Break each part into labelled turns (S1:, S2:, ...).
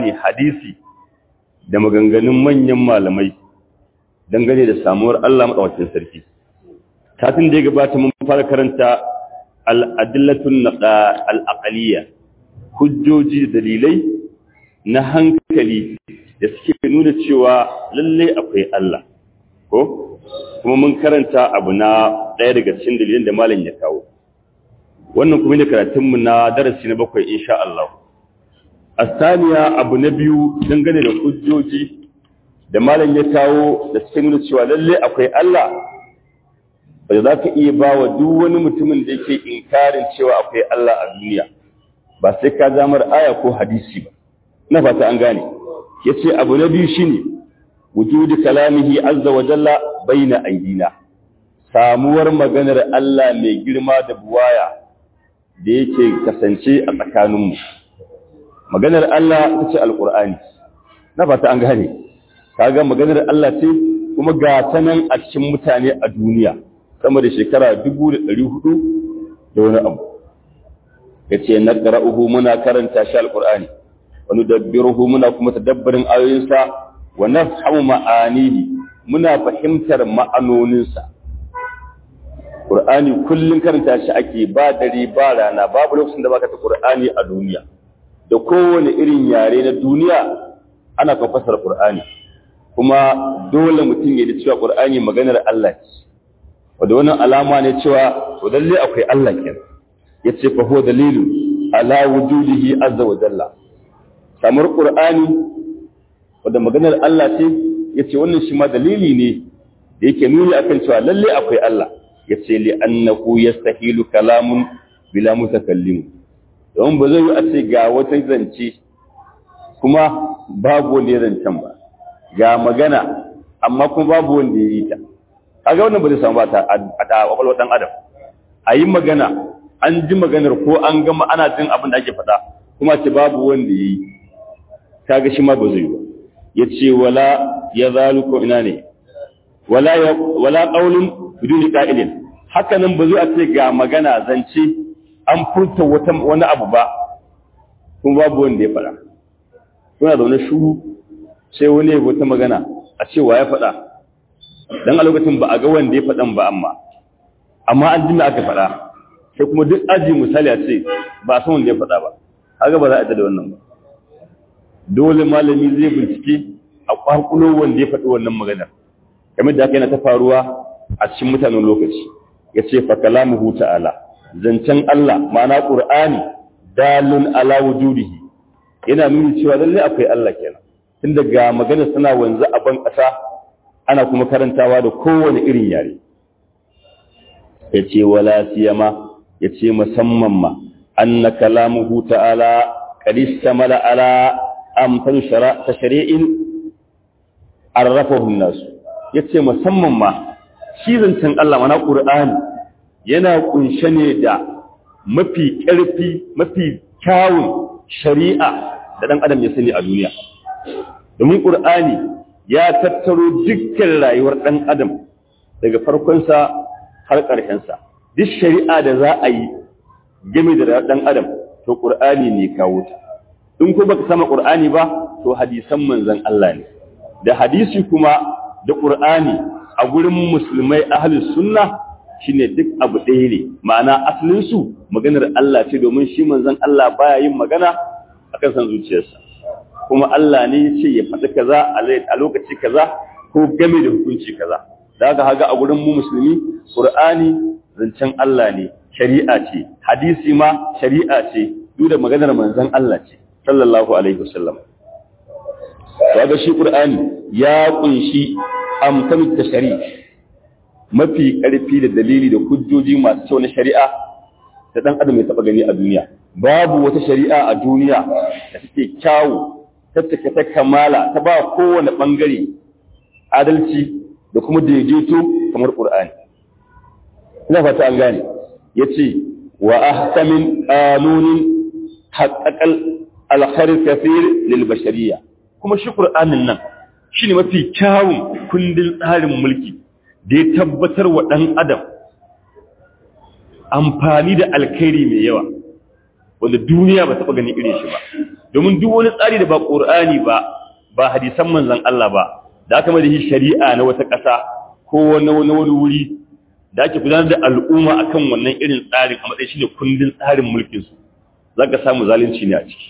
S1: Qur'ani hadisi da maganganun manyan malamai dangane da samuwar Allah madawacin sarki kafin da ya gabata mun fara karanta al-adillatun al-aqliyya hujjoji dalilai na hankali da suke nuna cewa lalle akwai Allah ko kuma mun karanta abu na ɗaya daga cikin dalilin da malam ya kawo wannan kuma ne karatunmu na darasi na bakwai insha Allah asaniya abu na biyu dangane da hujjoji da malam ya kawo da suke nuna cewa lalle akwai Allah ba za ka iya ba wa duk wani mutumin da yake inkarin cewa akwai Allah a duniya ba sai ka zamar aya ko hadisi ba na fata an gane yace abu na biyu shine wujudi kalamihi azza wa jalla baina aidina samuwar maganar Allah mai girma da buwaya da yake kasance a tsakaninmu maganar Allah ita ce alqur'ani na fata an gane kaga maganar Allah ce kuma ga ta nan a cikin mutane a duniya sama da shekara 1400 da wani abu yace naqra'uhu muna karanta shi alqur'ani wa nudabbiruhu muna kuma tadabbarin ayoyinsa wa nafhamu ma'anihi muna fahimtar ma'anoninsa Qur'ani kullun karanta shi ake ba dare ba rana babu lokacin da baka ta Qur'ani a duniya da kowane irin yare na duniya ana kan fasara Qur'ani kuma dole mutum ya ji cewa Qur'ani maganar Allah ce wanda wannan alama ne cewa to lalle akwai Allah kenan yace fa huwa dalilu ala wujudihi azza wa jalla samar Qur'ani wanda maganar Allah ce yace wannan shi ma dalili ne da yake nuni akan cewa lalle akwai Allah yace li annahu yastahilu kalamun bila mutakallim don ba zai yi a ce ga wata zance kuma babu wanda ya zancen ba ga magana amma kuma babu wanda ya yi ta kaga wannan ba zai samu ba ta a kwakwalwar dan adam a yi magana an ji maganar ko an gama ana jin abin da ake faɗa kuma ce babu wanda ya yi kaga shi ma ba zai yi ba ya ce wala ya zalu ko ina ne wala wala qaulun biduni qa'ilin haka nan ba zai a ce ga magana zance an furta wata wani abu ba kuma babu wanda ya faɗa kuna zaune shuru sai wani ya wata magana a cewa ya faɗa dan a lokacin ba a ga wanda ya faɗan ba amma amma an jima aka faɗa sai kuma duk aji misali a ce ba a san wanda ya faɗa ba haka ba za a da wannan ba dole malami zai bincike a kwakulo wanda ya faɗi wannan maganar kamar da haka yana ta faruwa a cikin mutanen lokaci ya ce fa kalamuhu ta'ala zancen Allah ma'ana qur'ani dalun ala wujudihi yana nuni cewa lalle akwai Allah kenan tun daga magana suna wanzu a ban ƙasa ana kuma karantawa da kowane irin yare ya ce wala siyama ya ce musamman ma anna kalamuhu ta'ala qad istamala ala amsal ta shari'in arrafahu an-nas yace musamman ma shi zancen Allah mana Qur'ani yana kunshe ne da mafi ƙarfi mafi kyawun shari'a da dan adam ya sani a duniya domin Qur'ani ya tattaro dukkan rayuwar dan adam daga farkonsa har ƙarshensa duk shari'a da za a yi game da rayuwar dan adam to Qur'ani ne kawo ta in ko baka sama Qur'ani ba to hadisan manzon Allah ne da hadisi kuma da Qur'ani a gurin musulmai ahlus sunna shine duk abu ɗaya ne ma'ana asalin su maganar Allah ce domin shi manzon Allah baya yin magana akan san zuciyarsa kuma Allah ne ya ce ya faɗi kaza a lokaci kaza ko game da hukunci kaza da haka haga a gurin mu musulmi Qur'ani zancen Allah ne shari'a ce hadisi ma shari'a ce duk da maganar manzon Allah ce sallallahu alaihi wasallam kaga shi qur'ani ya kunshi amsalut tashri mafi karfi da dalili da hujjoji masu kyau na shari'a da dan adam ya taba gani a duniya babu wata shari'a a duniya da take kyawu ta take ta kamala ta ba kowane bangare adalci da kuma daidaito kamar qur'ani ina fata an gane yace wa ahkamin qanunin haqqaqal alkhair kathir lil bashariyya kuma shi qur'anin nan shine mafi kyawun kundin tsarin mulki da ya tabbatar wa dan adam amfani da alkhairi mai yawa wanda duniya ba taɓa ganin irin shi ba domin duk wani tsari da ba ƙur'ani ba ba hadisan manzon Allah ba da aka mai shi shari'a na wata ƙasa ko wani wani wani wuri da ake gudanar da al'umma akan wannan irin tsarin a matsayin shi ne kundin tsarin mulkin su zaka samu zalunci ne a ciki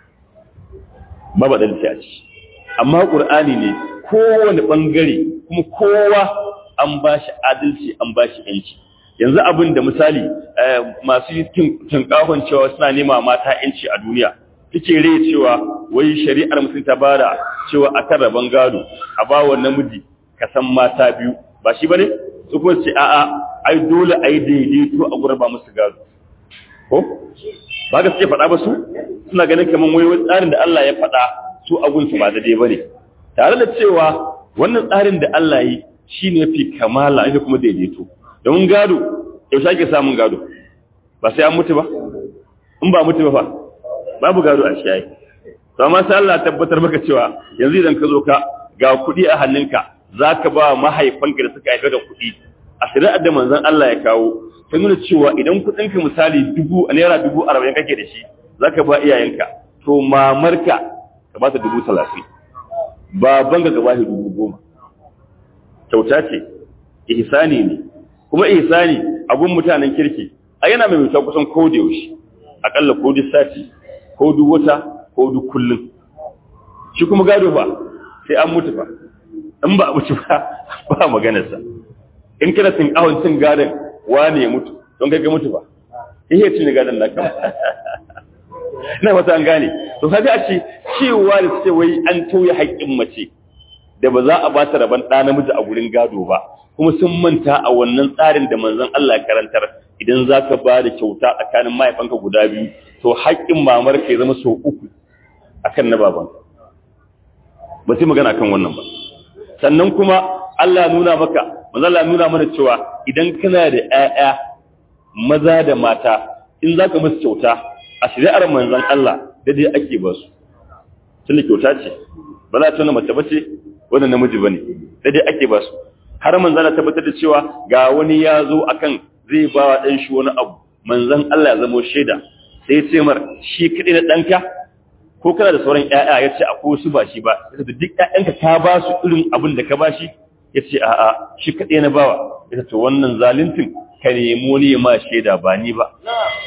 S1: ba ba dalci a ciki amma ƙur'ani ne kowane ɓangare kuma kowa an ba shi adalci an ba shi ‘yanci yanzu abin da misali masu tunkahon cewa suna nema mata ‘yanci a duniya take rai cewa wai shari'ar mutum ta bada cewa a kan rabon gado a ba wa namiji ka san mata biyu ba shi ba ne su kuma ce a'a ai dole a yi daidaito a gurin ba musu gado ko ba ga suke faɗa ba su suna ganin kamar wai tsarin da Allah ya faɗa su abunsu ba daidai ba ne tare da cewa wannan tsarin da Allah yi shi ne fi kamala ita kuma daidaito domin gado yaushe ake samun gado ba sai an mutu ba in ba mutu ba fa babu gado a shi yayi to amma sai Allah tabbatar maka cewa yanzu idan ka zo ka ga kuɗi a hannunka zaka ba mahaifanka da suka haifa da kuɗi a shari'ar da manzon Allah ya kawo ta nuna cewa idan kuɗinka misali dubu naira dubu arba'in kake da shi zaka ba iyayenka to mamarka ka ba ta dubu talatin baban ga gaba dubu goma kyauta ce ihsani ne kuma ihsani abun mutanen kirki a yana mai mutuwa kusan ko da yaushe akalla ko duk sati ko duk wata ko duk kullum shi kuma gado ba sai an mutu ba in ba a mutu ba ba maganarsa in kana tin awon cin gadon wane ya mutu don kai ga mutu ba ihe cin gadon naka ina wata an gane to kaga a ce cewa da suke wai an tauye haƙƙin mace da ba za a ba ta rabon ɗa namiji a gurin gado ba kuma sun manta a wannan tsarin da manzon Allah karantar idan za ka ba da kyauta tsakanin mahaifanka guda biyu to haƙƙin mamar ka ya zama sau uku akan na baban ba sai magana kan wannan ba sannan kuma Allah nuna maka manzon Allah nuna mana cewa idan kana da ƴaƴa maza da mata in za ka musu kyauta a shari'ar manzon Allah da dai ake ba su tunda kyauta ce ba za ta nuna mace bace wannan namiji bane da dai ake ba su har manzon Allah tabbatar da cewa ga wani ya zo akan zai ba wa dan shi wani abu manzon Allah ya zama shaida sai ce mar shi kadai na danka ko kana da sauran ƴaƴa yace akwai su ba shi ba yace duk ƴaƴanka ka ba su irin abin da ka ba shi yace a'a shi kadai na bawa yace to wannan zaluntin ka nemi wani ma shaida ba ni ba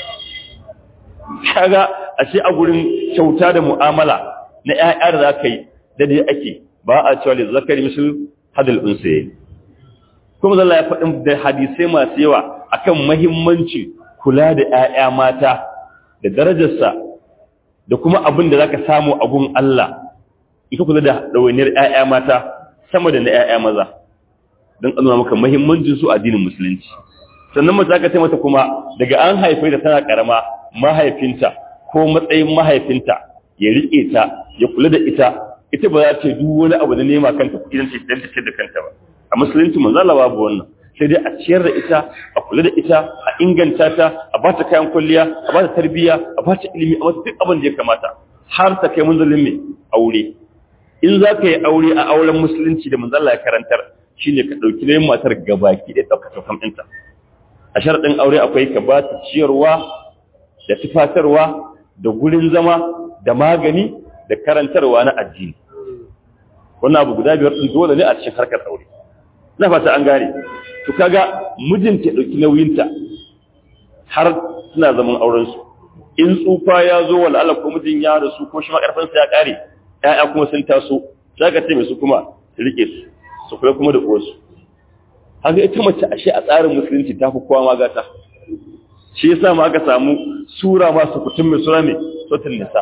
S1: kaga a ce a gurin kyauta da mu'amala na ƴaƴa da za ka yi da dai ake ba a cewa da zakari misal hadal unsaye kuma zalla ya faɗin da hadisai masu yawa akan muhimmanci kula da ƴaƴa mata da darajarsa da kuma abin da zaka samu a gun Allah ita kula da ɗawainiyar ƴaƴa mata sama da na ƴaƴa maza don a nuna maka muhimmancin su addinin musulunci sannan mace aka ce mata kuma daga an haife ta tana karama mahaifinta ko matsayin mahaifinta ya riƙe ta ya kula da ita ita ba za ta duk wani abu da nema kanta kuɗi don ta ce da kanta ba a musulunci manzo Allah babu wannan sai dai a ciyar da ita a kula da ita a inganta ta a ba ta kayan kwalliya a ba ta tarbiyya a ba ta ilimi a wata duk abin da ya kamata har ta kai munzalin mai aure in za ka yi aure a auren musulunci da manzo Allah ya karantar shine ka ɗauki nayin matar gabaki da ɗaukar saukan ɗinta a sharaɗin aure akwai ka ba ta ciyarwa da tufatarwa da gurin zama da magani da karantarwa na addini wannan abu guda biyar ɗin dole ne a cikin harkar aure na fata an gane to kaga mijinta ɗauki nauyinta har suna zaman aurensu in tsufa ya zo wala Allah ko mijin ya rasu ko shi makarfansa ya ƙare ƴaƴa kuma sun taso sai ka ce mai su kuma su rike su su kula kuma da uwarsu haka ita mace ashe a tsarin musulunci ta fi kowa magata shi yasa ma aka samu sura masu kutun mai sura mai sotin nisa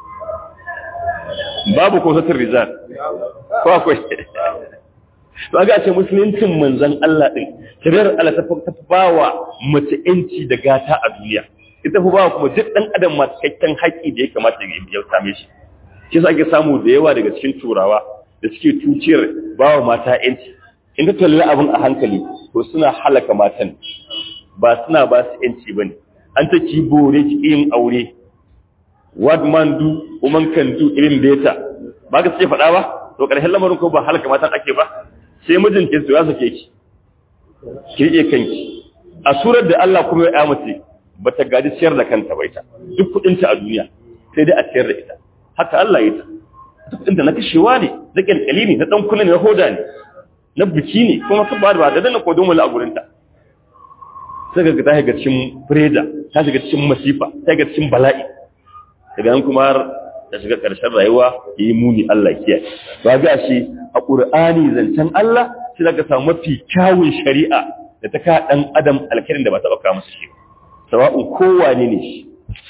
S1: babu ko sotin rizal ko akwai to aga ce musuluncin manzon Allah din shari'ar Allah ta ta bawa mace yanci da gata a duniya ita fa bawa kuma duk dan adam ma cikakken haƙi da ya kamata ya same shi shi yasa ake samu da yawa daga cikin turawa da suke tuciyar bawa mata yanci in ka kalli abin a hankali to suna halaka matan ba suna ba su yanci bane an ta ki bore ki yin aure what man do woman can do irin beta ba ka ce faɗa ba to ƙarshen lamarin ko ba halaka matan ake ba sai mijin ki ya sake ki ki rike kanki a surar da Allah kuma ya mace ba ta gadi ciyar da kanta bai ta duk kudinta a duniya sai dai a ciyar da ita haka Allah ya ta duk kudinta na kashewa ne na kyalkyali ne na dan kula ne na hoda ne na biki ne kuma ka ba da ba da dana kodon wala a gurinta sai ga ta shiga cikin freda ta shiga cikin masifa ta shiga cikin bala'i daga nan kuma har ta shiga ƙarshen rayuwa yi muni Allah kiyaye ba ga shi a Qur'ani zancen Allah shi zaka samu mafi kyawun shari'a da ta ka dan adam alkirin da ba ta baka masa shi sawa'un kowane ne shi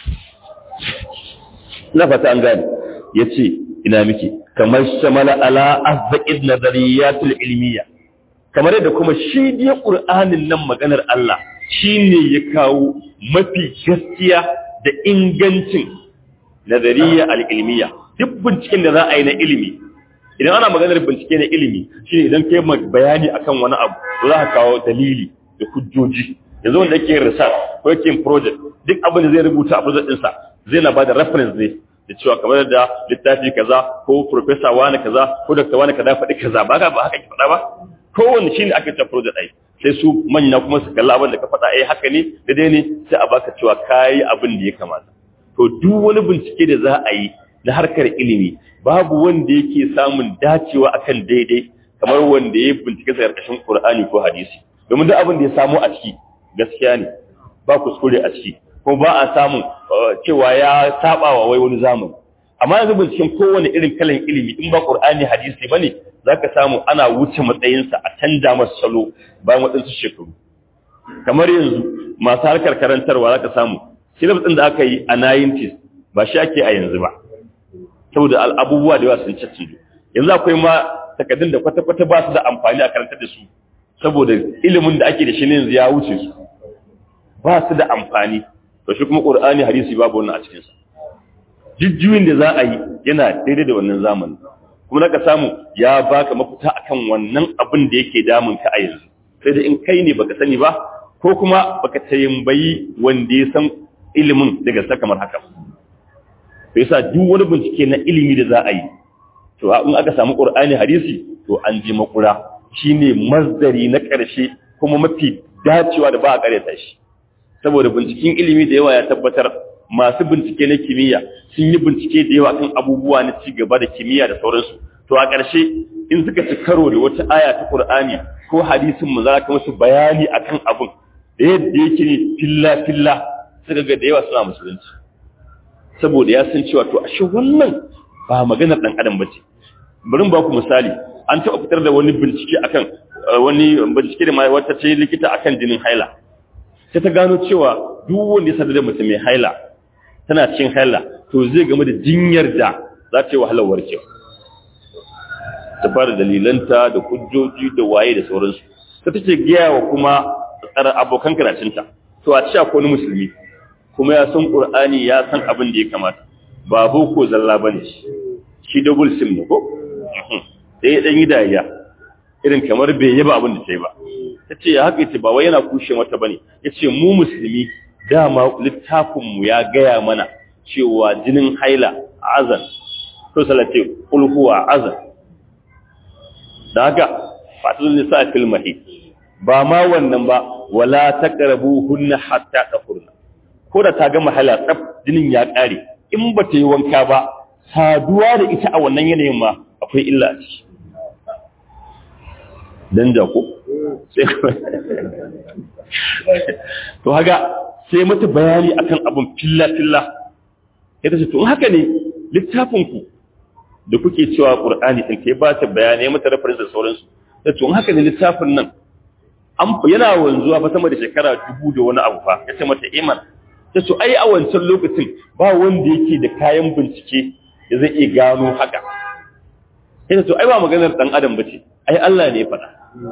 S1: na fata an gane yace ina miki kamar shamala ala azzaqid nadariyatul ilmiya kamar yadda kuma shi dai Qur'anin nan maganar Allah shine ya kawo mafi gaskiya da ingancin nazariya al'ilmiya duk binciken da za a yi na ilimi idan ana maganar bincike na ilimi shi idan kai bayani akan wani abu to za ka kawo dalili da hujjoji yanzu wanda yake research ko yake project duk abin da zai rubuta a project ɗinsa zai na bada reference ne da cewa kamar da littafi kaza ko professor wani kaza ko doctor wani kaza faɗi kaza ba ka ba haka ki faɗa ba kowanne shine aka ta project ai sai su manya kuma su kalla abin da ka faɗa eh haka ne daidai ne sai a baka cewa kayi abin da ya kamata to duk wani bincike da za a yi na harkar ilimi babu wanda yake samun dacewa akan daidai kamar wanda ya bincike sa karkashin Qur'ani ko hadisi domin duk abin da ya samu a ciki gaskiya ne ba kuskure a ciki ko ba a samun cewa ya saba wa wai wani zamani amma yanzu binciken kowane irin kalan ilimi in ba Qur'ani hadisi bane zaka samu ana wuce matsayinsa a canja masa salo bayan waɗansu shekaru kamar yanzu masu harkar karantarwa zaka samu syllabus ɗin da aka yi a 90s ba shi ake a yanzu ba saboda abubuwa da yawa sun caccido yanzu akwai ma takaddun da kwata-kwata ba su da amfani a karantar da su saboda ilimin da ake da shi ne yanzu ya wuce su ba su da amfani to shi kuma qur'ani hadisi babu wannan a cikin sa jijjuyin da za a yi yana daidai da wannan zamani kuma naka samu ya baka mafita akan wannan abin da yake damun ka a yanzu sai da in kai ne baka sani ba ko kuma baka tayimbayi wanda ya san ilimin daga sa kamar haka to yasa duk wani bincike na ilimi da za a yi to in aka samu qur'ani hadisi to an ji makura shine masdari na ƙarshe kuma mafi dacewa da ba a ƙaryata shi saboda binciken ilimi da yawa ya tabbatar masu bincike na kimiyya sun yi bincike da yawa kan abubuwa na ci gaba da kimiyya da sauransu to a ƙarshe in suka ci karo da wata aya ta qur'ani ko hadisin mu za ka musu bayani akan abun da yadda yake ne filla filla suka ga da yawa suna musulunci saboda ya san cewa to ashe wannan ba maganar dan adam bace bari ba ku misali an taɓa fitar da wani bincike akan wani bincike da mai wata ce likita akan jinin haila sai ta gano cewa duk wanda ya sadu da mace mai haila tana cikin haila to zai game da jinyar da za ta yi wahalar warkewa ta fara dalilanta da hujjoji da waye da sauransu ta take gaya wa kuma tsara abokan karatunta to a cewa ko ni musulmi kuma ya san qur'ani ya san abin da ya kamata ba boko zalla bane shi double sim ne ko sai ya dan yi dariya irin kamar bai yaba abin da sai ba tace ya haka ce ba wai yana kushe mata bane yace mu musulmi dama littafin mu ya gaya mana cewa jinin haila azan to salate kul huwa azan da haka fatul nisa fil mahid ba ma wannan ba wala taqrabuhunna hatta tafurna ko da ta gama hala tsaf jinin ya kare in ba ta yi wanka ba saduwa da ita a wannan yanayin ma akwai illa a ciki dan jako sai to haga sai mata bayani akan abun filla filla ita ce to in haka ne littafin ku da kuke cewa qur'ani din kai ba ta bayani mata reference da sauransu to in haka ne littafin nan an yana wanzuwa fa sama da shekara dubu da wani abu fa yace mata iman ta so ai a wancan lokacin ba wanda yake da kayan bincike da zai iya gano haka sai to ai ba maganar dan adam bace ai Allah ne ya faɗa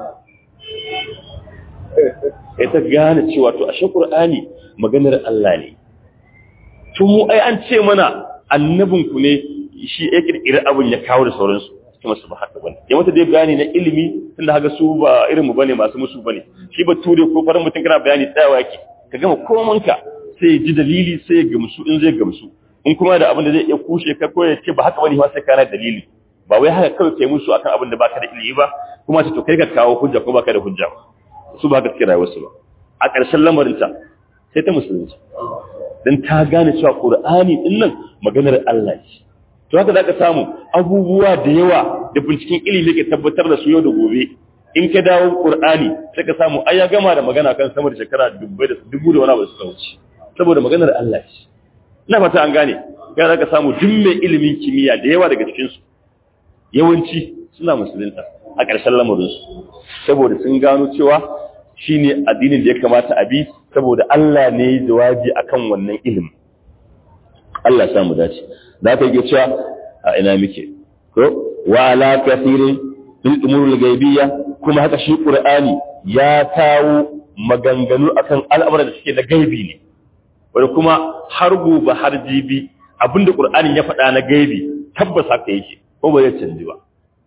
S1: sai ta gane cewa to ashe Qur'ani maganar Allah ne to mu ai an ce mana annabin ku ne shi ya kirkiri abin ya kawo da sauransu kuma su ba haka bane ya mata dai bayani na ilimi tunda haka su ba irin mu bane masu musu bane shi ba ture ko farin mutum kana bayani tsayawa yake ka gama komanka sai ya ji dalili sai ya gamsu in zai gamsu in kuma da abin da zai iya kushe ka ko ya ce ba haka bane ba sai kana dalili ba wai haka kawai kai musu akan abin da baka da ilimi ba kuma to kai ka kawo hujja ko baka da hujja su ba haka suke rayuwar su ba a ƙarshen lamarin ta sai ta musulunci dan ta gane cewa qur'ani din nan maganar Allah ce to haka zaka samu abubuwa da yawa da binciken ilimi ke tabbatar da su yau da gobe in ka dawo qur'ani sai ka samu ai ya gama da magana kan sama da shekara dubbai da dubu da wani abu suka wuce saboda maganar Allah ce ina fata an gane ga zaka samu duk mai ilimin kimiyya da yawa daga cikin su yawanci suna musulunta a ƙarshen lamarin su saboda sun gano cewa shine addinin da ya kamata a bi saboda Allah ne ya jawabi akan wannan ilimi Allah ya samu dace za ka yi cewa a ina muke ko wa ala kathirin fil umuril ghaibiyya kuma haka shi qur'ani ya kawo maganganu akan al'amuran da suke da gaibi ne wanda kuma har gobe har jibi abinda qur'ani ya faɗa na gaibi tabbas haka yake ko ba zai canji ba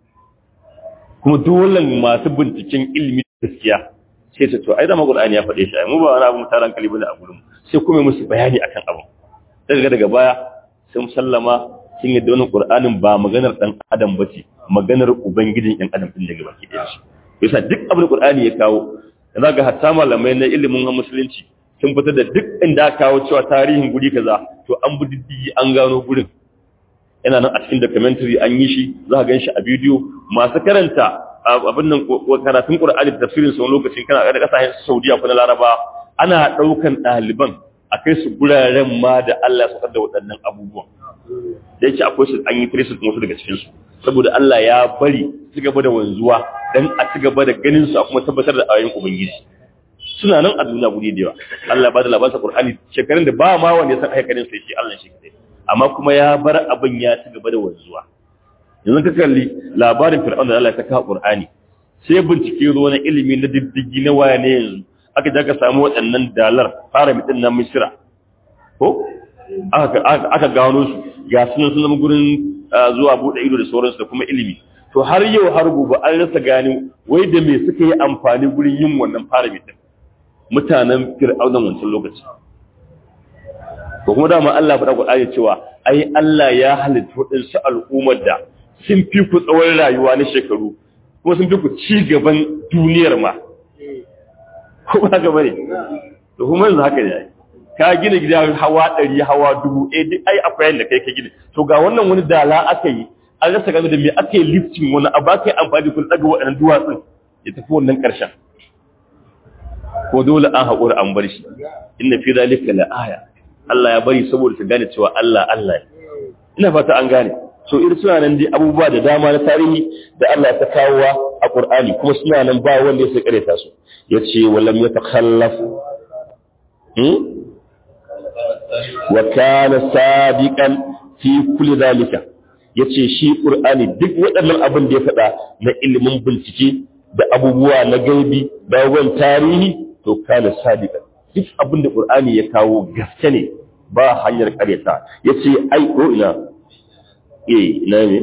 S1: kuma dole masu binciken ilimi gaskiya sai ta to ai da qur'ani ya faɗe shi ai mu ba wani abu mutaran kalibi da a gurin sai kuma musu bayani akan abu daga daga baya sun sallama sun yadda wannan Qur'anin ba maganar dan adam bace maganar ubangijin ɗan adam din daga baki ɗaya shi yasa duk abin da Qur'ani ya kawo da ga hatta malamai na ilimin musulunci sun fitar da duk inda aka kawo cewa tarihin guri kaza to an bi diddigi an gano gurin yana nan a cikin documentary an yi shi za ka gan shi a bidiyo masu karanta abin nan karatun Qur'ani da tafsirin sa lokacin kana ga kasashen Saudiya ko na Laraba ana daukan ɗaliban a kai su guraren ma da Allah ya saukar da waɗannan abubuwan da yake akwai su an yi tracing wasu daga cikin su saboda Allah ya bari su gaba da wanzuwa dan a ci gaba da ganin su a kuma tabbatar da ayoyin ubangiji suna nan a duniya guri da yawa Allah ba da labarin Qur'ani shekarun da ba ma wanda ya san aikarin sai shi Allah shi kadai amma kuma ya bar abin ya ci gaba da wanzuwa yanzu ka kalli labarin Fir'aun da Allah ya saka Qur'ani sai bincike zo na ilimi na diddigi na waya ne yanzu aka je aka samu waɗannan dalar fara mitin na Misra ko aka gano su ga sunan sun zama gurin zuwa buɗe ido da sauransu da kuma ilimi to har yau har gobe an rasa gani wai da me suka yi amfani gurin yin wannan fara mitin mutanen fir'aunan wancan lokaci ko kuma dama Allah faɗa Qur'ani cewa ai Allah ya halitta waɗansu al'ummar da sun fi ku tsawon rayuwa na shekaru kuma sun fi ku ci gaban duniyar ma ko ba haka bane to kuma yanzu haka ne ka gina gida hawa ɗari hawa dubu eh duk ai akwai yanda kai ka gina to ga wannan wani dala aka yi an rasa gano da me aka yi lifting wani abu aka yi amfani kun ɗaga waɗannan duwatsun ya tafi wannan ƙarshen ko dole an haƙura an bar shi inna fi zalika la aya Allah ya bari saboda ka gane cewa Allah Allah ina fata an gane so irin suna nan dai abubuwa da dama na tarihi da Allah ta kawowa a Qur'ani kuma suna nan ba wanda ya sai kareta su yace walam yatakhallaf hmm wa kana sadiqan fi kulli zalika yace shi Qur'ani duk waɗannan abin da ya faɗa na ilimin bincike da abubuwa na gaibi da abubuwan tarihi to kana sadiqan duk abin da Qur'ani ya kawo gaske ne ba hanyar kareta yace ai ko ina eh ina ne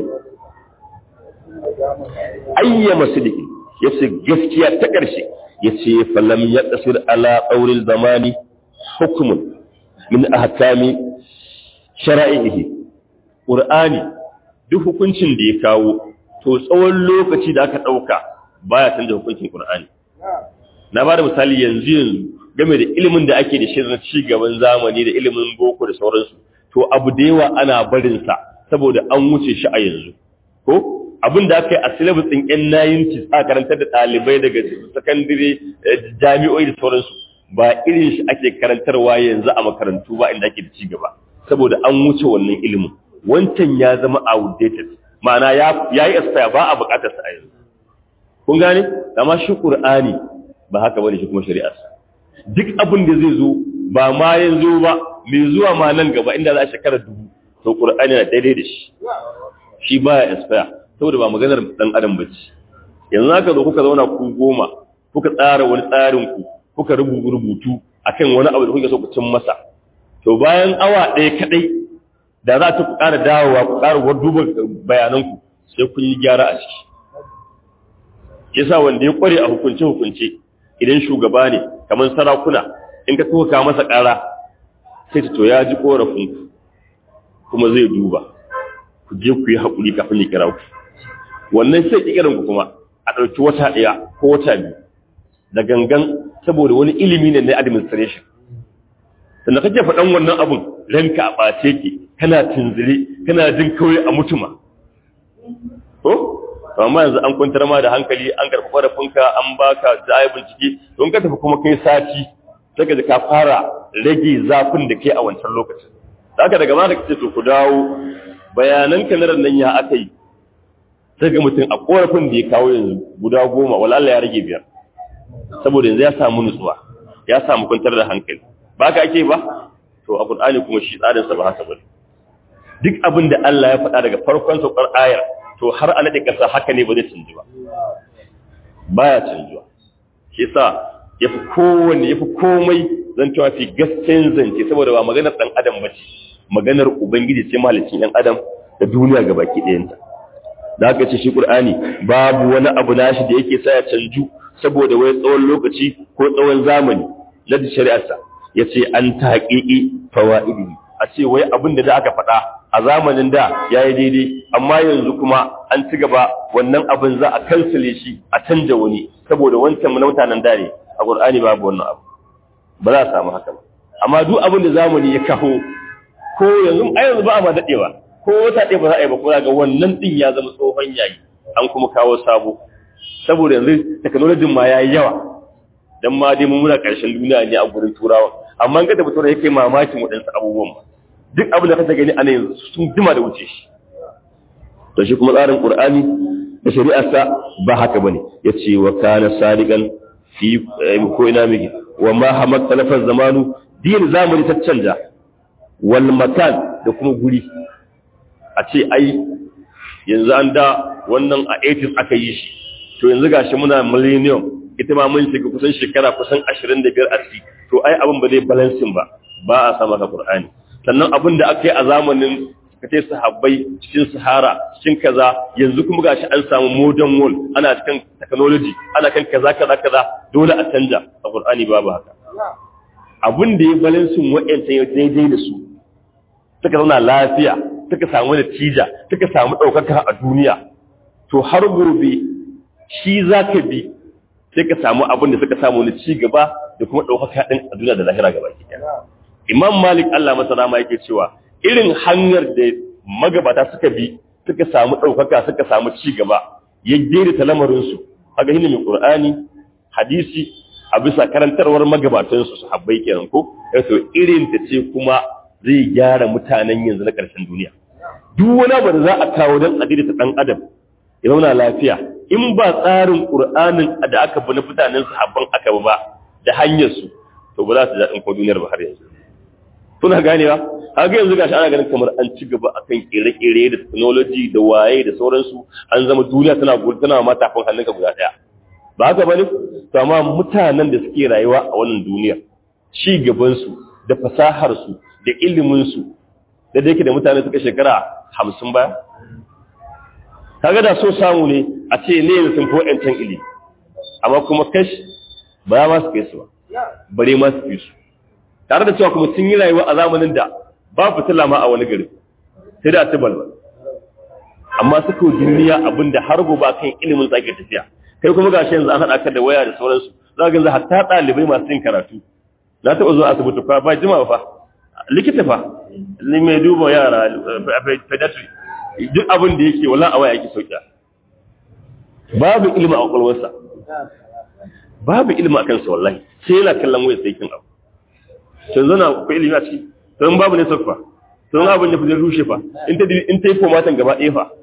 S1: ayyama sidiki yace gaskiya ta ƙarshe yace falam yaqsir ala qawlil zamani hukmun min ahkami shara'ihi qur'ani duk hukuncin da ya kawo to tsawon lokaci da aka dauka baya canza hukuncin qur'ani na ba da misali yanzu yanzu game da ilimin da ake da shi na ci gaban zamani da ilimin boko da sauransu to abu da yawa ana barin sa saboda an wuce shi a yanzu ko abin da aka yi a syllabus ɗin yan nayin a karantar da ɗalibai daga sakandire jami'o'i da sauransu ba irin shi ake karantarwa yanzu a makarantu ba inda ake da ci gaba saboda an wuce wannan ilimin wancan ya zama outdated ma'ana ya yi expire ba a buƙatar sa a yanzu kun gane amma shi qur'ani ba haka bane shi kuma shari'ar duk abin da zai zo ba ma yanzu ba mai zuwa ma nan gaba inda za a shekara dubu to qur'ani na daidai da shi shi baya expire saboda ba maganar dan adam bace yanzu haka zo kuka zauna ku goma kuka tsara wani tsarin ku kuka rubuta rubutu akan wani abu da kuke so ku cin masa to bayan awa ɗaya kadai da za ta ku ƙara dawowa ku ƙara duba bayanan ku sai kun yi gyara a ciki yasa wanda ya kware a hukunce hukunce idan shugaba ne kamar sarakuna in ka tuka masa ƙara sai ta to ya ji korafin ku kuma zai duba ku je ku yi haƙuri kafin ya kira ku wannan sai kiran ku kuma a ɗauki wata ɗaya ko wata biyu da gangan saboda wani ilimi ne na administration sannan kake faɗan wannan abun ranka a ɓace ke kana tunzire kana jin kawai a mutuma ko amma yanzu an kwantar ma da hankali an karɓi ƙorafinka an baka da ayi bincike don ka tafi kuma kai sati daga da ka fara rage zafin da ke a wancan lokacin haka daga ma da kace to ku dawo bayanan ka na nan ya aka yi sai ga mutum a ƙorafin da ya kawo yanzu guda goma wala Allah ya rage biyar saboda yanzu ya samu nutsuwa ya samu kwantar da hankali ba ka ake ba to a Qur'ani kuma shi tsarin sa ba haka bane duk abin da Allah ya faɗa daga farkon saukar ayar to har a nade kasa haka ne ba zai canji ba baya canjuwa shi yasa yafi kowanne yafi komai zan cewa fi gaskiyar zance saboda ba maganar dan adam bace maganar ubangiji ce mahalicin dan adam da duniya gabaki ɗayanta da aka ce shi Qur'ani babu wani abu nashi da yake sa ya canju saboda wai tsawon lokaci ko tsawon zamani na shari'arsa yace an taqiqi fawaidi a ce wai abin da da aka faɗa a zamanin da yayi daidai amma yanzu kuma an ci gaba wannan abin za a kansile shi a canja wani saboda wancan na mutanen da ne a Qur'ani babu wannan abu ba za a samu haka ba amma duk abin da zamani ya kaho ko yanzu ai yanzu ba a ma dadewa ko wata ɗaya ba za a yi ba kuma ga wannan ɗin ya zama tsohon yayi an kuma kawo sabo saboda yanzu technology ma ya yi yawa dan ma dai mun muna ƙarshen duniya ne a gurin turawa amma in ka tafi turawa yake mamakin waɗansu abubuwan ma duk abin da ka gani ana yanzu sun jima da wuce shi to shi kuma tsarin qur'ani da shari'arsa ba haka bane yace wa kana sadiqan fi ko ina miki wa ma hamat talafan zamanu din zamani ta canja wal makan da kuma guri a ce ai yanzu an da wannan a 80s aka yi shi to yanzu gashi muna millennium ita ma mun shiga kusan shekara kusan 25 a ciki to ai abin ba zai balancing ba ba a sa maka qur'ani sannan abin da aka yi a zamanin kace sahabbai cikin sahara cikin kaza yanzu kuma gashi an samu modern world ana cikin technology ana kan kaza kaza kaza dole a canja a qur'ani babu haka abin da ya balancing wa'ancan daidai da su suka zauna lafiya suka samu natija suka samu ɗaukaka a duniya to har gobe shi za ka bi sai ka samu abin da suka samu na ci gaba da kuma ɗaukaka ɗin a duniya da lahira gaba ki imam malik allah masa rama yake cewa irin hanyar da magabata suka bi suka samu ɗaukaka suka samu ci gaba ya daidaita lamarinsu haka hini mai ƙur'ani hadisi a bisa karantarwar magabatansu su habbai kenan ko to irin ta ce kuma zai gyara mutanen yanzu na ƙarshen duniya duk wani abu da za a kawo don a daidaita ɗan adam ya zauna lafiya in ba tsarin ƙur'anin da aka bi na mutanen sahabban aka bi ba da hanyarsu to ba za su daɗin ko duniyar ba har yanzu suna ganewa haka yanzu gashi ana ganin kamar an ci gaba akan kere-kere da technology da waye da sauransu an zama duniya tana tana ma tafin hannunka guda ɗaya ba haka bane to amma mutanen da suke rayuwa a wannan duniyar ci gabansu da fasaharsu da iliminsu da da yake da mutane suka shekara hamsin baya kaga da so samu ne a ce ne yanzu sun fi wa'yancan ilimi amma kuma kash ba ya masu kai su ba bare masu fi su tare da cewa kuma sun yi rayuwa a zamanin da ba fitila ma a wani gari sai da ta balbal amma suka duniya abin da har gobe kan ilimin sa ake tafiya kai kuma gashi yanzu an haɗa ka da waya da sauransu za ga yanzu hatta ɗalibai masu yin karatu na taɓa zuwa asibiti fa ba jima fa likita fa ni mai duba yara pediatry duk abin da yake wala a waya yake sauƙi babu ilimi a kwakwalwarsa babu ilimi a kansa wallahi sai yana kallon waya sai kin abu can zana akwai ilimi a ciki don babu ne sauƙi fa don abin ya fi rushe fa in ta in ta yi fomatan gaba ɗaya fa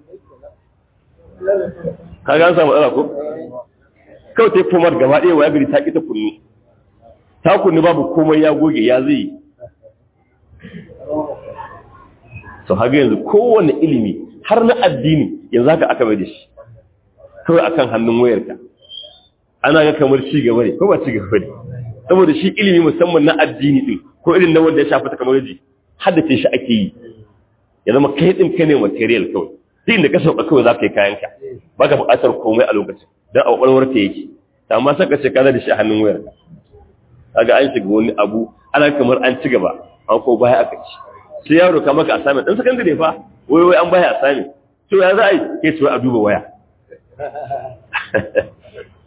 S1: ka ga an samu matsala ko kawai ta yi fomat gaba ɗaya wa ya gari ta ƙi ta kunnu ta kunnu babu komai ya goge ya zai to haga yanzu kowane ilimi har na addini yanzu haka aka bai da shi kawai akan hannun wayarka ana ga kamar ci gaba ne ko ba ci gaba ne saboda shi ilimi musamman na addini din ko irin na wanda ya shafi technology haddace shi ake yi ya zama kai din kai ne material kawai duk inda ka sauka kawai za ka yi kayanka ba ka buƙatar komai a lokacin don a ƙwaƙwalwar ka yake amma saka ce ka da shi a hannun wayarka kaga an shiga wani abu ana kamar an ci gaba an ko baya aka ci sai yaro ka maka assignment dan sakandare fa wai wai an baya assignment to ya za a yi ke ce a duba waya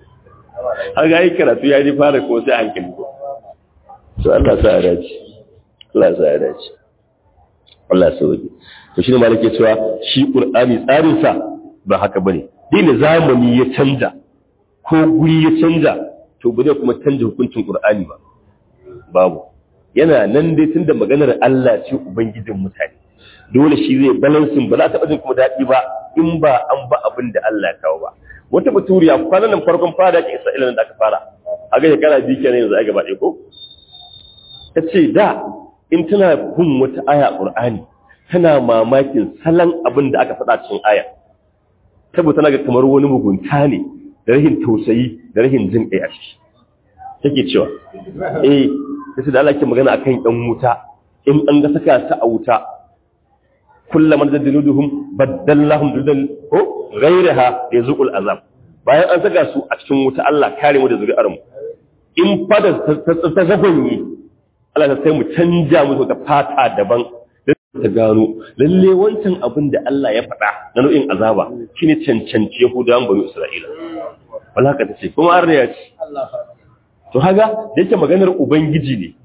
S1: har ga yi karatu ya ji fara ko sai hankali ko to Allah sa a dace Allah ya sa ya dace Allah ya sauke to shine malike cewa shi Qur'ani tsarin sa ba haka bane dole zamani ya canja ko guri ya canja to ba zai kuma canja hukuncin Qur'ani ba babu yana nan dai tunda maganar Allah ce ubangijin mutane dole shi zai balansin ba za ta jin kuma daɗi ba in ba an ba abin da Allah ya kawo ba wata baturiya kwanan nan farkon fara ke Isra'ila da aka fara a ga shekara biyu kenan yanzu ai gaba ɗaya ko ta ce da in tana bin wata aya Qur'ani tana mamakin salon abin da aka faɗa cikin aya saboda tana ga kamar wani mugunta ne da rahin tausayi da rahin jin kai a ciki take cewa eh sai da Allah ke magana akan ɗan wuta in an ga saka ta a wuta kullum da dinuduhum baddallahum dudan ko ghayraha yazqul azab bayan an saka su a cikin wuta Allah kare mu da zuri'ar mu in fada ta zagonye Allah ta sai mu canja musu ta fata daban ta gano lalle wancan abin da Allah ya faɗa na nau'in azaba shine cancanci Yahudawan bani Isra'ila wala haka tace kuma an riya ce to haga da yake maganar ubangiji ne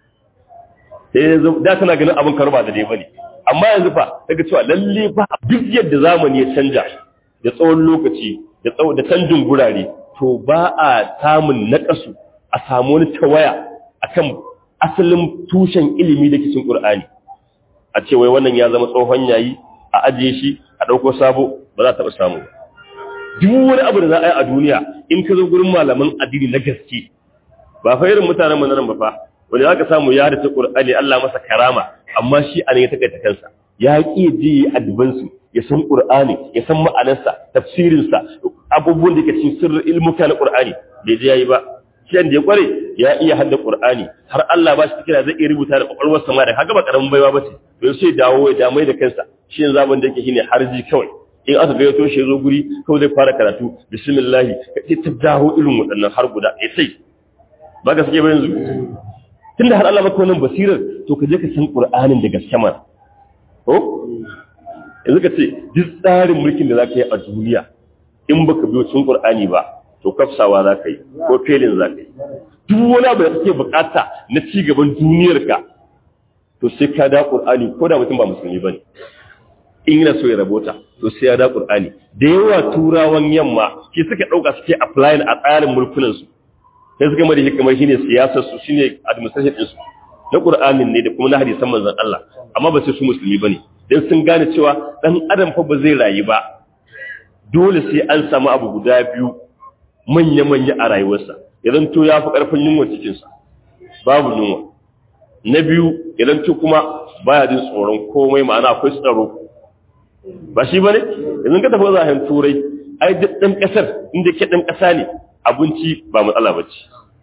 S1: sai da tana ganin abin karba da dai bane amma yanzu fa daga cewa lalle ba duk yadda zamani ya canja da tsawon lokaci da tsawon da canjin gurare to ba a samun nakasu a samu wani tawaya akan asalin tushen ilimi da cikin Qur'ani a ce wai wannan ya zama tsohon yayi a ajiye shi a dauko sabo ba za ta taba samu duk wani abu da za a yi a duniya in ka zo gurin malaman addini na gaske ba fa irin mutanen mu nan ba fa wanda zaka samu ya da ta Qur'ani Allah masa karama amma shi a ne ya takaita kansa ya ki ji advance ya san Qur'ani ya san ma'anarsa tafsirin sa abubuwan da ke cikin sirrin ilmuka na Qur'ani bai je yayi ba shi da ya kware ya iya hadda Qur'ani har Allah ba shi kira zai iya rubuta da kwakwalwar sama da kaga ba karamin baiwa bace to sai dawo ya damai da kansa shi yanzu abin da yake shine harji kawai in aka ga yato shi zo guri kawai zai fara karatu bismillah kai ta dawo irin waɗannan har guda sai ba ka sake ba yanzu tunda har Allah maka wannan basirar to ka je ka san Qur'anin da gaske mana ko yanzu ka ce duk tsarin mulkin da zaka yi a duniya in baka biyo cikin Qur'ani ba to kafsawa zaka yi ko felin zaka yi duk wani abu da kake bukata na ci gaban duniyarka to sai ka da Qur'ani ko da mutum ba musulmi bane in yana so ya rabota to sai ya da Qur'ani da yawa turawan yamma ke suka dauka suke applying a tsarin mulkunan su sai suka mada shi kamar shine siyasar su shine administration din su na Qur'anin ne da kuma na hadisan manzon Allah amma ba sai su musulmi bane dan sun gane cewa dan adam fa ba zai rayu ba dole sai an samu abu guda biyu manya manya a rayuwarsa idan to ya fi karfin yunwa cikin sa babu yunwa na biyu idan to kuma baya jin tsoron komai ma'ana akwai tsaro ba shi bane idan ka tafi zahen turai ai duk dan kasar inda ke dan kasa ne abinci ba matsala ba ce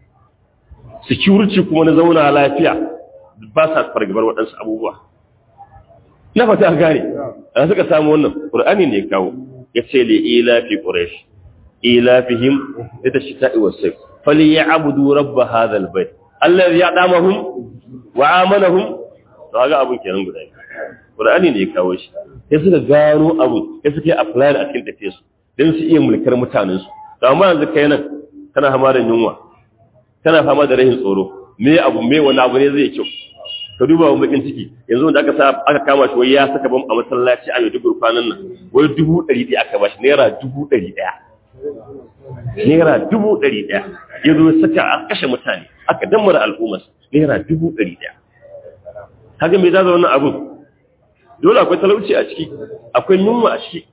S1: security kuma na zauna lafiya ba sa fargabar waɗansu abubuwa na fata gane a suka samu wannan ƙur'ani ne kawo ya ce le ilafi ƙuresh ilafihim da ta shita iwasai fali ya abudu rabba hadal bai Allah ya damahum wa amanahum to ga abun kenan guda ƙur'ani ne ya kawo shi sai suka gano abu sai suka yi apply a cikin tafiyarsu don su iya mulkar mutanensu da amma yanzu kai nan kana fama da yunwa kana fama da rahin tsoro me abu me wani abu ne zai kyau ka duba wa bakin ciki yanzu wanda aka sa aka kama shi wai ya saka bam a masallaci a Maiduguri kwanan nan wai dubu ɗari ɗaya aka bashi naira dubu ɗari ɗaya naira dubu ɗari ɗaya ya zo saka a kashe mutane aka dammara al'ummar naira dubu ɗari ɗaya kaga me zaza wannan abun dole akwai talauci a ciki akwai yunwa a ciki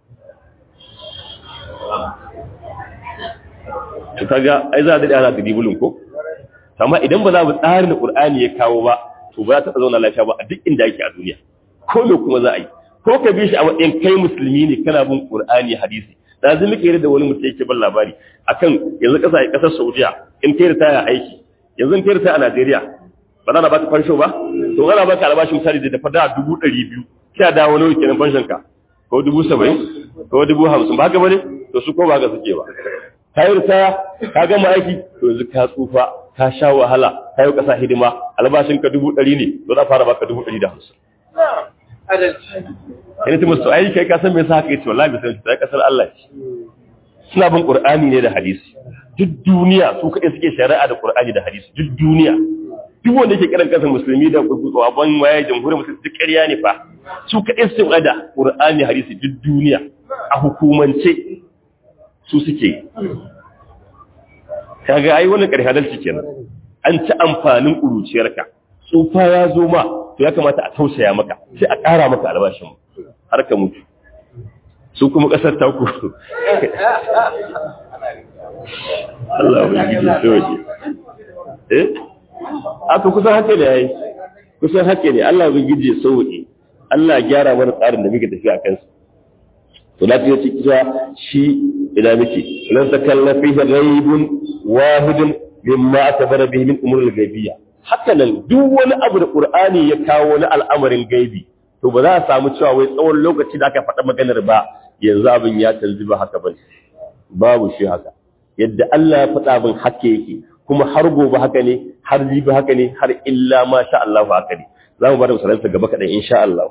S1: to kaga ai za a dade ana dibulun ko amma idan ba za mu tsarin da Qur'ani ya kawo ba to ba za ta zauna lafiya ba a duk inda yake a duniya ko me kuma za a yi ko ka bi shi a matsayin kai musulmi ne kana bin Qur'ani hadisi da zai muke da wani mutum yake ban labari akan yanzu kasa kasar Saudiya in kai ritaya aiki yanzu in kai ritaya a Najeriya ba za na baka fansho ba to ana baka albashi misali da dafa da dubu ɗari biyu sai a dawo nawa kenan fanshon ka ko dubu saba'in ko dubu hamsin ba haka bane to su ko ba haka suke ba ka yi ritaya ka gama aiki to yanzu ka tsufa ka sha wahala ka yi ƙasa hidima albashin ka dubu ɗari ne to za fara baka dubu ɗari da hamsin. Yana ta musu aiki kai kasan mai sa haka yace wallahi bisa ta kasar Allah ce. Suna bin Qur'ani ne da hadisi. Duk duniya su kaɗai suke shari'a da Qur'ani da hadisi duk duniya. duk wanda yake kiran kansa musulmi da ban waye jamhuriyar musulmi duk ƙarya ne fa su kaɗai su da ƙur'ani hadisi duk duniya a hukumance su suke kaga ai wannan ƙarfi adalci kenan an ci amfanin ƙuruciyarka tsufa ya zo ma to ya kamata a tausaya maka sai a ƙara maka albashin har ka mutu su kuma ƙasar ta ku Allah ya gidi soje eh aka kusan hake da yayi kusan hake ne Allah ya gidi sauke Allah ya gyara mana tsarin da muke tafiya kansa to lafiya ce kisa shi ina muke lan takallafi ghaibun wahidun mimma atabara bihi min umur al-ghaibiyya haka nan duk wani abu da Qur'ani ya kawo na al'amarin gaibi to ba za a samu cewa wai tsawon lokaci da aka faɗa maganar ba yanzu abin ya canji ba haka bane babu shi haka yadda Allah ya faɗa abin haka yake kuma har gobe haka ne har jibi haka ne har illa ma sha Allah haka ne za mu bar misalansa gaba kaɗan insha Allah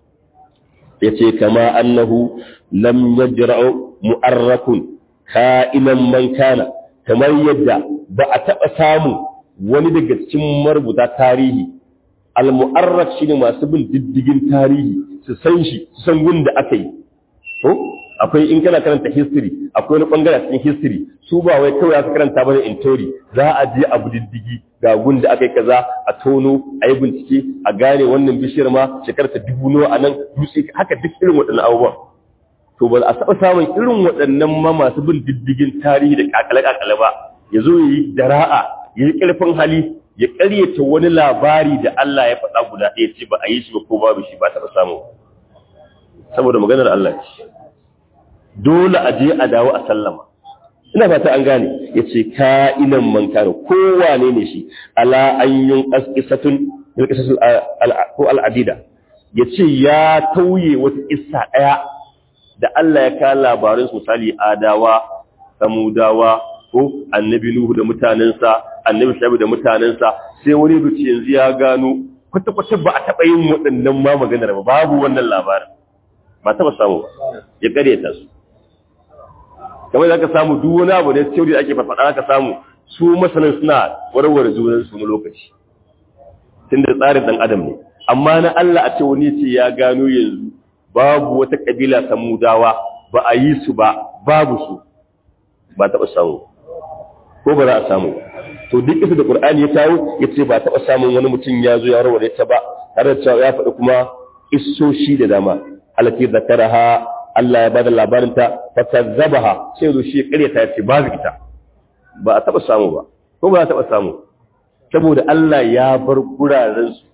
S1: ya ce kama annahu lam yajra'u mu'arrakun ka'inan man kana kamar yadda ba a taɓa samu wani daga cikin marubuta tarihi al-mu'arrak shine masu bin diddigin tarihi su san shi su san gun da aka yi ko akwai in kana karanta history akwai wani bangare cikin history su ba wai kawai aka karanta bane in tori za a je abu diddigi ga gun da aka yi kaza a tono a yi bincike a gane wannan bishiyar ma shekarar ta dubu nawa a nan dutse haka duk irin waɗannan abubuwan to ba a taɓa samun irin waɗannan ma masu bin diddigin tarihi da kakale-kakale ba ya zo ya yi dara'a ya yi ƙarfin hali ya ƙaryata wani labari da Allah ya faɗa guda ɗaya ce ba a yi shi ba ko babu shi ba taɓa samu saboda maganar Allah ce dole a je a dawo a sallama ina fata an gane ya ce ka'inan man kare kowane ne shi ala ayyun ƙasƙisatun ko al'adida ya ce ya tauye wata isa ɗaya da Allah ya kawo labarin misali adawa samudawa ko annabi nuhu da mutanensa annabi shabi da mutanensa sai wani ruci yanzu ya gano kwata-kwata ba a taɓa yin waɗannan ma maganar ba babu wannan labarin ba taɓa samu ya ƙaryata su kamar za ka samu duk wani abu da theory da ake faɗa ka samu su masanan suna warware junan su lokaci tun da tsarin ɗan adam ne amma na Allah a ce wani ce ya gano yanzu babu wata kabila samudawa ba a yi su ba babu su ba taɓa samu ko ba za a samu to duk isa da Qur'ani ya kawo ya ce ba taɓa samun wani mutum ya zo ya warware ta ba tare da cewa ya faɗi kuma issoshi da dama alati zakaraha Allah ya bada labarinta fa kazzabaha sai zo shi ƙaryata ya ce babu ita ba a taba samu ba ko ba a taba samu saboda Allah ya bar guraren su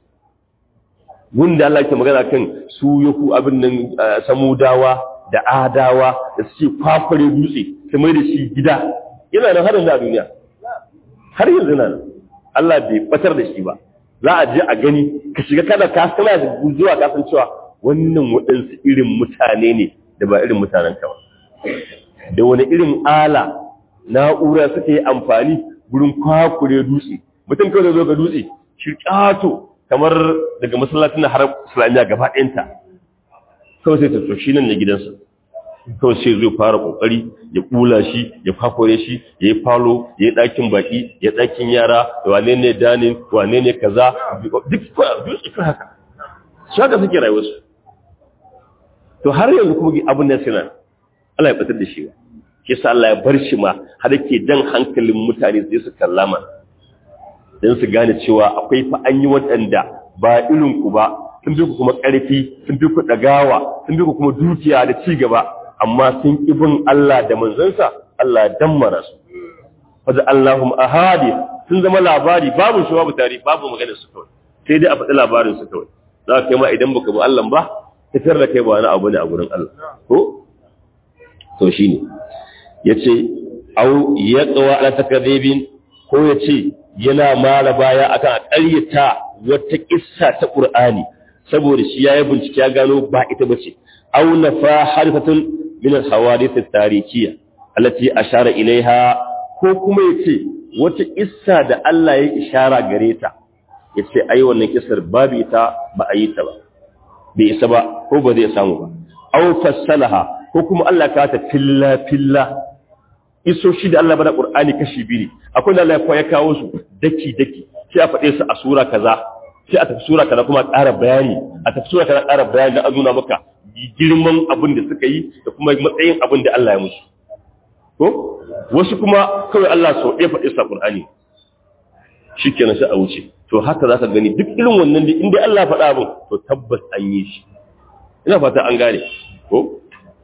S1: wanda Allah ke magana kan su yaku abin nan samudawa da adawa da suke kwakware dutse su mai da shi gida yana nan har yanzu a duniya har yanzu nan Allah bai batar da shi ba za a je a gani ka shiga kada ka kana zuwa kasancewa wannan waɗansu irin mutane ne da ba irin mutanen ka ba da wani irin ala na'ura suka yi amfani gurin kwakure dutse mutum kawai zo ga dutse shi ƙato kamar daga masallacin na har islamiyya gaba ɗayanta kawai sai ta so shi nan ne gidansa kawai sai zai fara ƙoƙari ya ƙula shi ya kwakure shi ya yi falo ya yi ɗakin baƙi ya ɗakin yara wane ne danin wane ne kaza duk dutse kan haka shi haka suke rayuwarsu to har yanzu kuma abin nan suna Allah ya fitar da shi ba shi sa Allah ya bar shi ma har yake jan hankalin mutane sai su kallama dan su gane cewa akwai fa an yi waɗanda ba irin ku ba sun bi ku kuma ƙarfi sun bi ku ɗagawa sun bi ku kuma dukiya da ci gaba amma sun ƙi bin Allah da manzansa Allah ya dammara su fa Allahum ahadi sun zama labari babu shi babu tarihi babu maganar su kawai sai dai a faɗi labarin su kawai za ka kai ma idan baka bi Allah ba fitar da kai ba wani abu ne a gurin Allah ko to shine yace au yaqwa ala takdhibin ko yace yana mara baya akan ƙaryata wata kissa ta Qur'ani saboda shi yayi bincike ya gano ba ita bace au nafa harifatun min al-hawadith at-tarikiyya allati ashara ilaiha ko kuma yace wata kissa da Allah ya ishara gare ta yace ai wannan kissar babu ita ba a yi ta ba bai isa ba ko ba zai samu ba aw fassalaha ko kuma Allah ka ta filla filla iso shi da Allah bada Qur'ani kashi biyu ne akwai da Allah ya kawo su daki daki sai a faɗe su a sura kaza sai a tafi sura kaza kuma ƙara bayani a tafi sura kaza ƙara bayani da a nuna maka girman abin da suka yi da kuma matsayin abin da Allah ya musu ko wasu kuma kawai Allah sau ɗaya faɗe sa Qur'ani shikenan sai a wuce to haka zaka gani duk irin wannan da inda Allah faɗa abin to tabbas an yi shi ina fata an gane ko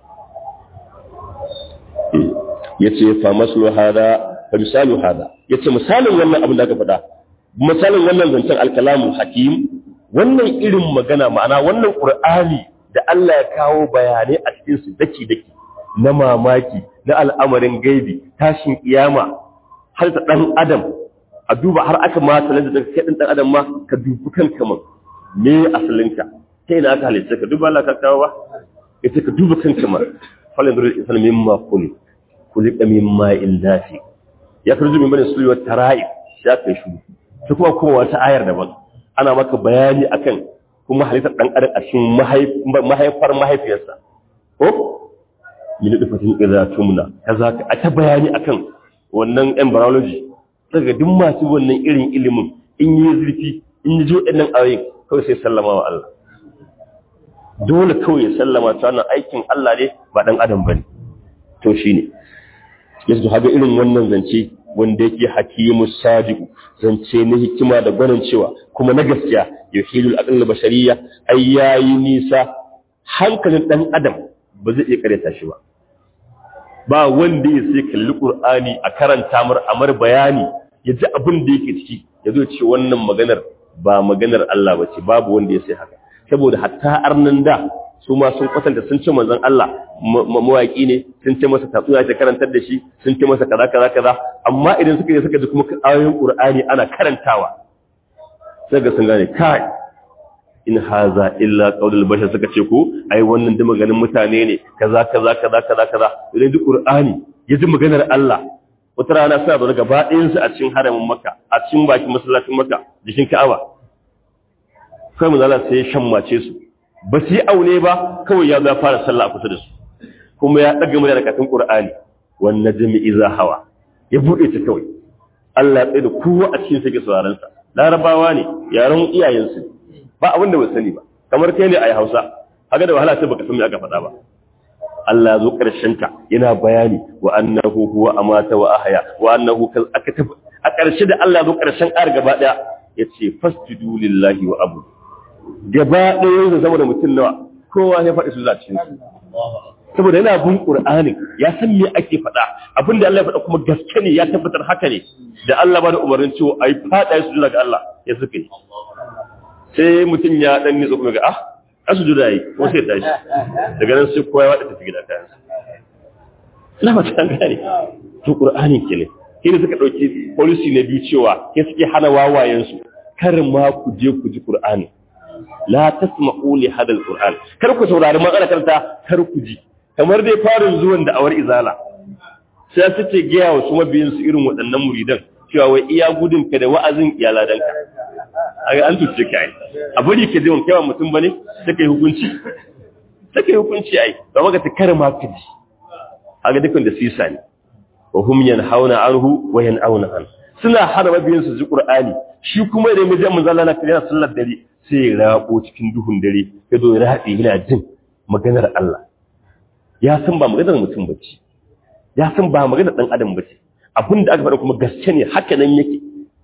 S1: yace fa maslu hada fa misalu hada yace misalin wannan abin da aka faɗa misalin wannan zancen alkalamu hakim wannan irin magana ma'ana wannan qur'ani da Allah ya kawo bayanai a cikin su daki daki na mamaki na al'amarin gaibi tashin kiyama har ta dan adam a duba har aka ma sanar da kai dan adam ma ka dubi kanka man me asalinka sai na aka halitta ka duba Allah ka kawo ba ita ka duba kanka man falin da insan mimma kulli kulli mimma in dafi ya karju min bane sulwa tara'i ya kai shi sai kuma kuma wata ayar daban ana maka bayani akan kuma halittar dan adam a cikin mahaifar mahaifiyarsa ko min dufatin idza tumna kaza a ta bayani akan wannan embryology daga duk masu wannan irin ilimin in yi zurfi in yi jo ɗannan ayoyin kawai sai sallama wa Allah dole kawai ya sallama ta wannan aikin Allah ne ba ɗan adam ba ne to shi ne yanzu haga irin wannan zance wanda yake hakimu sadiku zance na hikima da gwanin cewa kuma na gaskiya yuhilul aqal bashariya ai yayi nisa hankalin ɗan adam ba zai iya karyata shi ba ba wanda ya sai kalli Qur'ani a karanta mar amar bayani ya ji abin da yake ciki ya zo ce wannan maganar ba maganar Allah ba ce babu wanda ya sai haka saboda hatta arnan da su ma sun kwatanta sun ce manzon Allah mawaki ne sun ce masa tatsuniya ta karantar da shi sun ce masa kaza kaza kaza amma idan suka je suka ji kuma ayoyin Qur'ani ana karantawa sai ga sun gane kai in haza illa qaulul bashar suka ce ko ai wannan da maganin mutane ne kaza kaza kaza kaza kaza idan duk qur'ani yaji maganar Allah wata rana suna da gaba ɗayan su a cikin haramin makka a cikin bakin masallacin makka jikin ka'aba kai mun Allah sai shan mace su ba su yi aune ba kawai ya zo fara sallah a kusa da su kuma ya daga murya da katin qur'ani wan najmi iza hawa ya bude ta kawai Allah ya tsaye da kowa a cikin sa ke sauraron sa larabawa ne yaran iyayensu ba abin da ba sani ba kamar kai ne a hausa haka da wahala sai baka san me aka faɗa ba Allah zo ƙarshen ta yana bayani wa annahu huwa amata wa ahya wa annahu kal aka tafi a ƙarshe da Allah zo ƙarshen ƙar gaba ɗaya yace fasjudu lillahi wa abu gaba ɗaya da saboda mutum nawa kowa ya faɗi su zacin su saboda yana bin qur'ani ya san me ake faɗa abin da Allah ya faɗa kuma gaske ne ya tabbatar haka ne da Allah ba da umarnin cewa ai faɗa su ga Allah ya suka yi sai mutum ya dan nitsa kuma ga ah asu juda yi ko sai tashi daga nan sai kowa ya wada tafi gida kayan ina ba ta gane to qur'ani kenan kine suka dauki policy na biyu cewa ke suke hana wawayen su kar ma ku je ku ji qur'ani la tasma'u li hada alquran kar ku saurari magana karanta kar ku ji kamar dai farin zuwan da awar izala sai su ce gaya wa su mabiyin su irin waɗannan muridan cewa wai iya gudun ka da wa'azin iyaladanka aga an tuce ka ai a bari ke zai wankewa mutum bane sai kai hukunci sai kai hukunci ai ba maka ta karma ka ji aga dukkan da sisa ne wa hum yanhauna anhu wa yan'auna an suna hana mabiyan su ji qur'ani shi kuma idan mijin mun zalla na kira sallar dare sai ya rabo cikin duhun dare ya zo ya rabe yana jin maganar Allah ya san ba maganar mutum bace ya san ba maganar dan adam bace abinda aka faɗa kuma gaske ne haka nan yake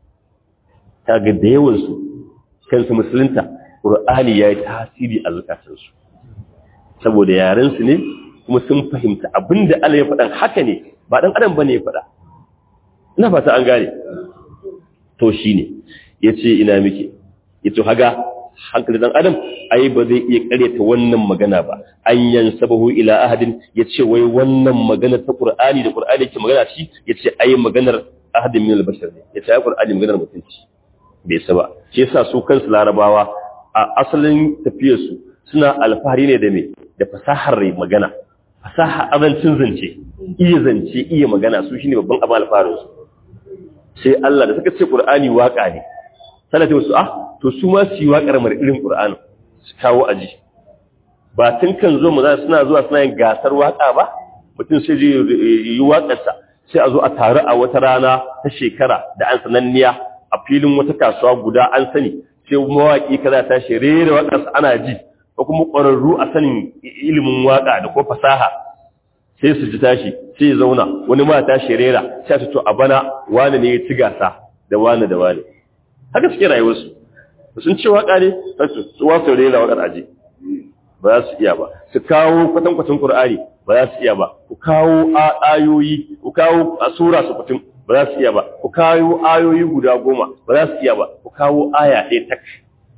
S1: kaga da yawan su kansu musulunta ƙur'ani ya yi tasiri a zukatansu saboda yarensu ne kuma sun fahimta abin da Allah ya faɗan haka ne ba ɗan adam ba ne ya faɗa ina fata an gane to shi ne ya ce ina muke ya to haga hankali ɗan adam ai ba zai iya ƙaryata wannan magana ba an yan sabahu ila ahadin ya ce wai wannan magana ta ƙur'ani da ƙur'ani ke magana shi ya ce ai maganar ahadin min albashar ne ya ce ai ƙur'ani maganar mutunci bai saba shi yasa su kansu larabawa a asalin tafiyarsu suna alfahari ne da me da fasahar magana fasaha azancin zance iya zance iya magana su shine babban abin alfaharin su sai Allah da suka ce Qur'ani waka ne sai ta wasu ah to su ma su yi wakar mar irin Qur'ani su kawo aji ba tun kan zo mu za suna zuwa suna yin gasar waka ba mutum sai je yi wakarsa sai a zo a taru a wata rana ta shekara da an sananniya a filin wata kasuwa guda an sani sai mawaƙi kaza ta shi rera waƙarsa ana ji ko kuma ƙwararru a sanin ilimin waƙa da ko fasaha sai su ji tashi sai ya zauna wani ma ta shi rera sai su to a bana wani ne ya ci gasa da wani da wani haka suke rayuwarsu sun ce waƙa ne su wasu rera waƙar aji ba za su iya ba su kawo kwatankwacin ƙur'ani ba za su iya ba ku kawo ayoyi ku kawo a sura su fitin ba za su iya ba ku kawo ayoyi guda goma ba za su iya ba ku kawo aya ɗaya tak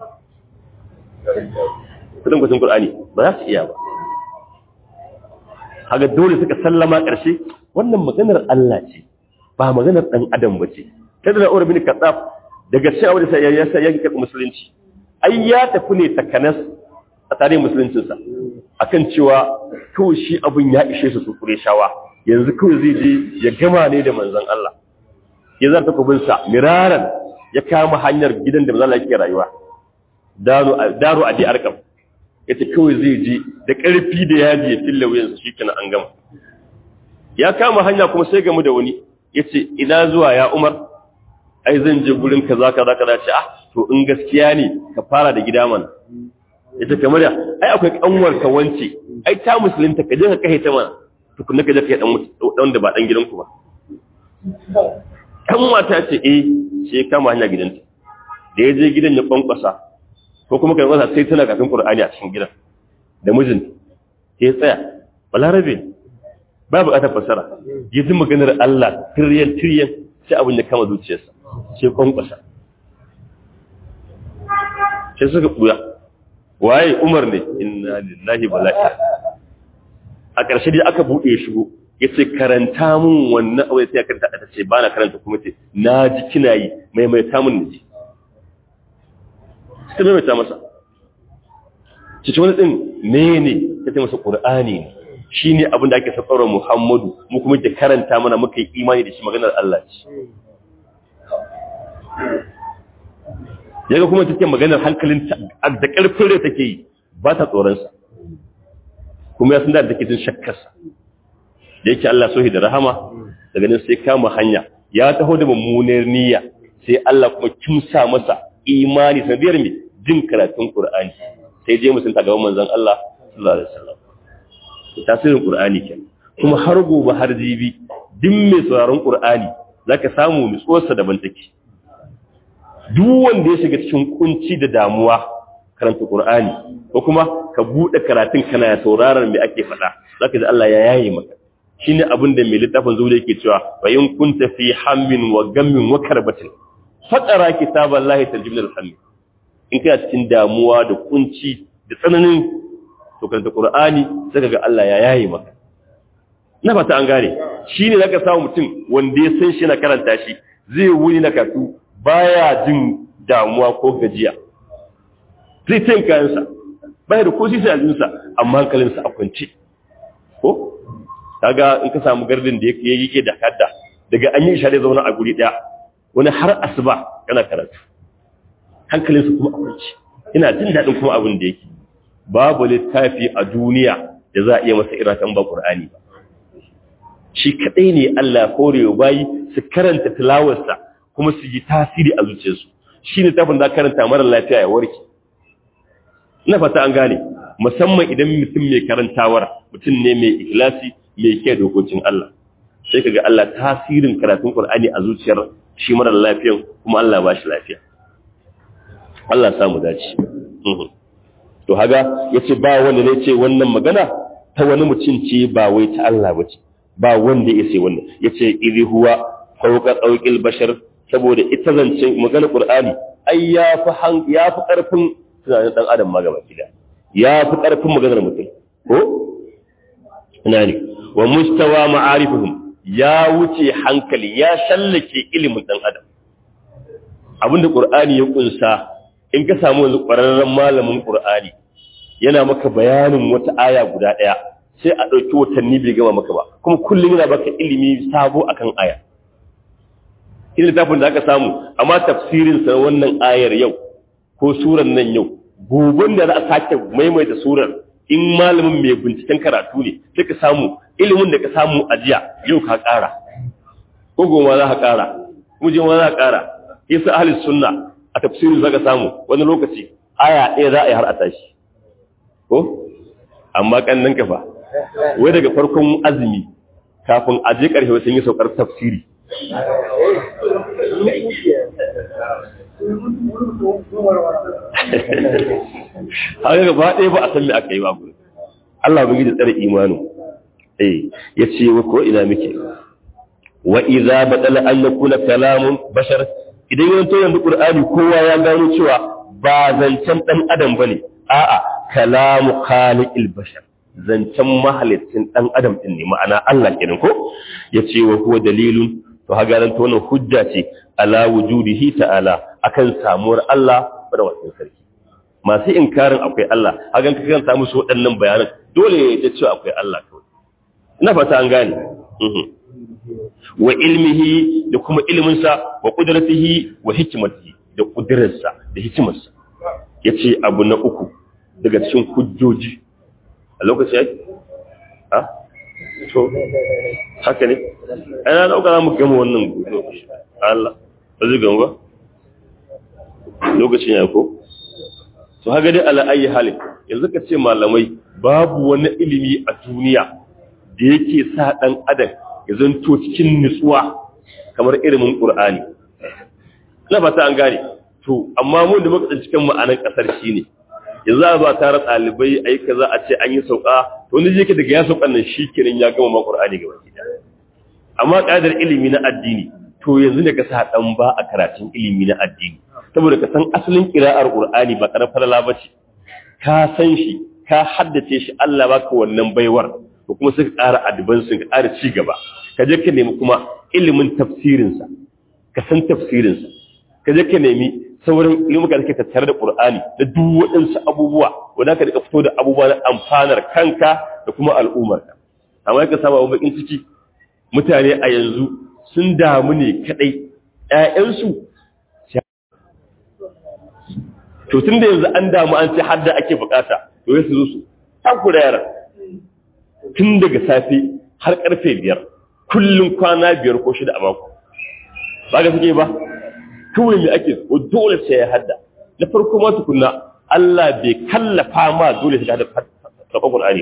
S1: kwatankwacin ƙur'ani ba za su iya ba haka dole suka sallama ƙarshe wannan maganar Allah ce ba maganar ɗan adam ba ce kada na bin katsaf daga cewa da sai ya sa ya karɓi musulunci ai ya tafi ne takanas a tarihin musuluncinsa akan cewa kawai shi abin ya ishe su kure shawa yanzu kawai zai je ya gama ne da manzon Allah ya zarta kubinsa miraran ya kama hanyar gidan da manzon Allah yake rayuwa daru daru adi arkam yace kawai zai je da ƙarfi da yaji ya tilla wuyansa shikenan an gama ya kama hanya kuma sai gamu da wani yace ina zuwa ya Umar ai zan je gurin kaza kaza kaza ce ah to in gaskiya ne ka fara da gida mana ita kamar ya ai akwai kanwar ka wance ai ta musulunta ka je ka kai ta mana tukunna ka je ka dan dan da ba dan gidanku ba kan mata ce eh sai kama hanya gidanta da ya je gidan ya kwankwasa ko kuma kai kwasa sai tana kafin qur'ani a cikin gidan da mijin sai tsaya balarabe ba bukatar fasara ya ji maganar Allah tiryan tiryan sai abin ya kama zuciyarsa sai kwankwasa sai suka buya waye umar ne inna lillahi bala'i a ƙarshe dai aka buɗe shigo ya ce karanta mun wannan abu da ta karanta ta ce ba na karanta kuma ce na ji kina yi maimaita mun naji ta maimaita masa cikin wani ɗin ne ne ta ce masa ƙur'ani ne shi ne abin da ake sassaurar muhammadu mu kuma ke karanta mana muka yi imani da shi maganar Allah ce yaga kuma take maganar hankalin da ƙarfin rai take yi ba ta tsoronsa kuma ya san da take jin shakkarsa da yake Allah sohi da rahama daga nan sai kama hanya ya taho da mummunar niyya sai Allah kuma kimsa masa imani sanadiyar mai jin karatun Qur'ani sai je musun ta gaban manzon Allah sallallahu alaihi wasallam tasirin Qur'ani kenan kuma har gobe har jibi duk mai sauraron Qur'ani zaka samu nutsuwarsa daban take duk wanda ya shiga cikin kunci da damuwa karanta Qur'ani ko kuma ka bude karatun kana sauraron me ake faɗa zaka ji Allah ya yaye maka shine abin da mai littafin zuwa yake cewa fa in kunta fi hammin wa gammin wa karbatin faqara kitaballahi tarjumul hammi in kana cikin damuwa da kunci da tsananin to karanta Qur'ani sai ga Allah ya yaye maka na fata an gane shine zaka samu mutum wanda ya san shi na karanta shi zai wuni na katu baya jin damuwa ko gajiya zai tayin kayansa baya da ko sisi aljinsa amma hankalinsa a kwance ko kaga in ka samu gardin da yake yake da kadda daga an yi share zauna a guri daya wani har asuba yana karatu hankalinsa kuma a kwance ina jin daɗin kuma abin da yake babu littafi a duniya da za a iya masa iratan ba qur'ani ba shi kadai ne Allah korewa bayi su karanta tilawarsa kuma su yi tasiri a zuciyarsu shi ne tafin da karanta mara lafiya ya warke ina fata an gane musamman idan mutum mai karantawar mutum ne mai ikhlasi mai ke dokokin Allah sai kaga Allah tasirin karatun Qur'ani a zuciyar shi mara lafiyan kuma Allah ba shi lafiya Allah samu dace to haga yace ba wanda ne ce wannan magana ta wani mutum ce ba wai ta Allah bace ba wanda ya ce wannan yace idhi huwa fawqa tawqil bashar saboda ita zancen maganar Qur'ani ai ya fi ya fi karfin tunanin dan adam ma gaba kida ya fi karfin maganar mutum ko ina ne wa mustawa ma'arifuhum ya wuce hankali ya shallake ilimin dan adam abinda Qur'ani ya kunsa in ka samu yanzu ƙwararren malamin Qur'ani yana maka bayanin wata aya guda ɗaya sai a ɗauki watanni bai gama maka ba kuma kullum yana baka ilimi sabo akan aya ina littafin da aka samu amma tafsirin sa wannan ayar yau ko suran nan yau goben da za a sake maimaita surar in malamin mai binciken karatu ne sai ka samu ilimin da ka samu a jiya yau ka ƙara ko goma za ka ƙara muje ma za ka ƙara isa ahli sunna a tafsirin zaka samu wani lokaci aya ɗaya za a yi har a tashi ko amma kannan kafa wai daga farkon azumi kafin a je ƙarshe sun yi saukar tafsiri haka gaba ɗaya ba a san me aka yi ba gudu Allah bai da tsare imanu eh ya ce wa ko ina muke wa idza badala an yakuna kalamun bashar idan yanto yanzu qur'ani kowa ya gano cewa ba zancen dan adam bane a'a kalamu khaliqil bashar zancen mahalicin dan adam din ne ma'ana Allah kenan ko yace wa huwa dalilun to haga nan to wannan hujja ce ala wujudihi ta'ala akan samuwar Allah da wasu sarki masu inkarin akwai Allah hagan ka kan samu su waɗannan bayanan dole ya cewa akwai Allah kawai ina fata an gane wa ilmihi da kuma ilminsa wa qudratihi wa hikmatihi da kudirarsa da hikimarsa yace abu na uku daga cikin hujjoji a lokaci yake ha to haka ne ana dauka za mu gama wannan gudu Allah ba zai gama ba lokacin ya ko to haka dai ala ayi halin yanzu ka ce malamai babu wani ilimi a duniya da yake sa dan adam ya zanto cikin nutsuwa kamar ilimin qur'ani na fata an gane to amma mun da muka cikin ma'anar kasar shine yanzu a ba tare ɗalibai a yi kaza a ce an yi sauka to wani yake daga ya saukan nan shi kenan ya gama ma qur'ani gaba ki amma ƙadar ilimi na addini to yanzu ne ka sa dan ba a karatun ilimi na addini saboda ka san asalin kira'ar qur'ani ba karar falala bace ka san shi ka haddace shi Allah baka wannan baiwar ko kuma suka ƙara advance ka ƙara ci gaba ka je ka nemi kuma ilimin tafsirin sa ka san tafsirin sa ka je ka nemi sauran ilimuka da ke tattare da qur'ani da duk waɗansu abubuwa wanda ka rika fito da abubuwa na amfanar kanka da kuma al'ummarka amma ka saba bakin ciki mutane a yanzu sun damu ne kadai ƴaƴansu to tun da yanzu an damu an ce hadda ake bukata to ya su zo su takura yara tun daga safe har karfe biyar kullum kwana biyar ko shida a mako ba ga suke ba kawai mai ake ko dole sai ya hadda na farko ma tukunna Allah bai kallafa ma dole sai ka hadda karɓar Qur'ani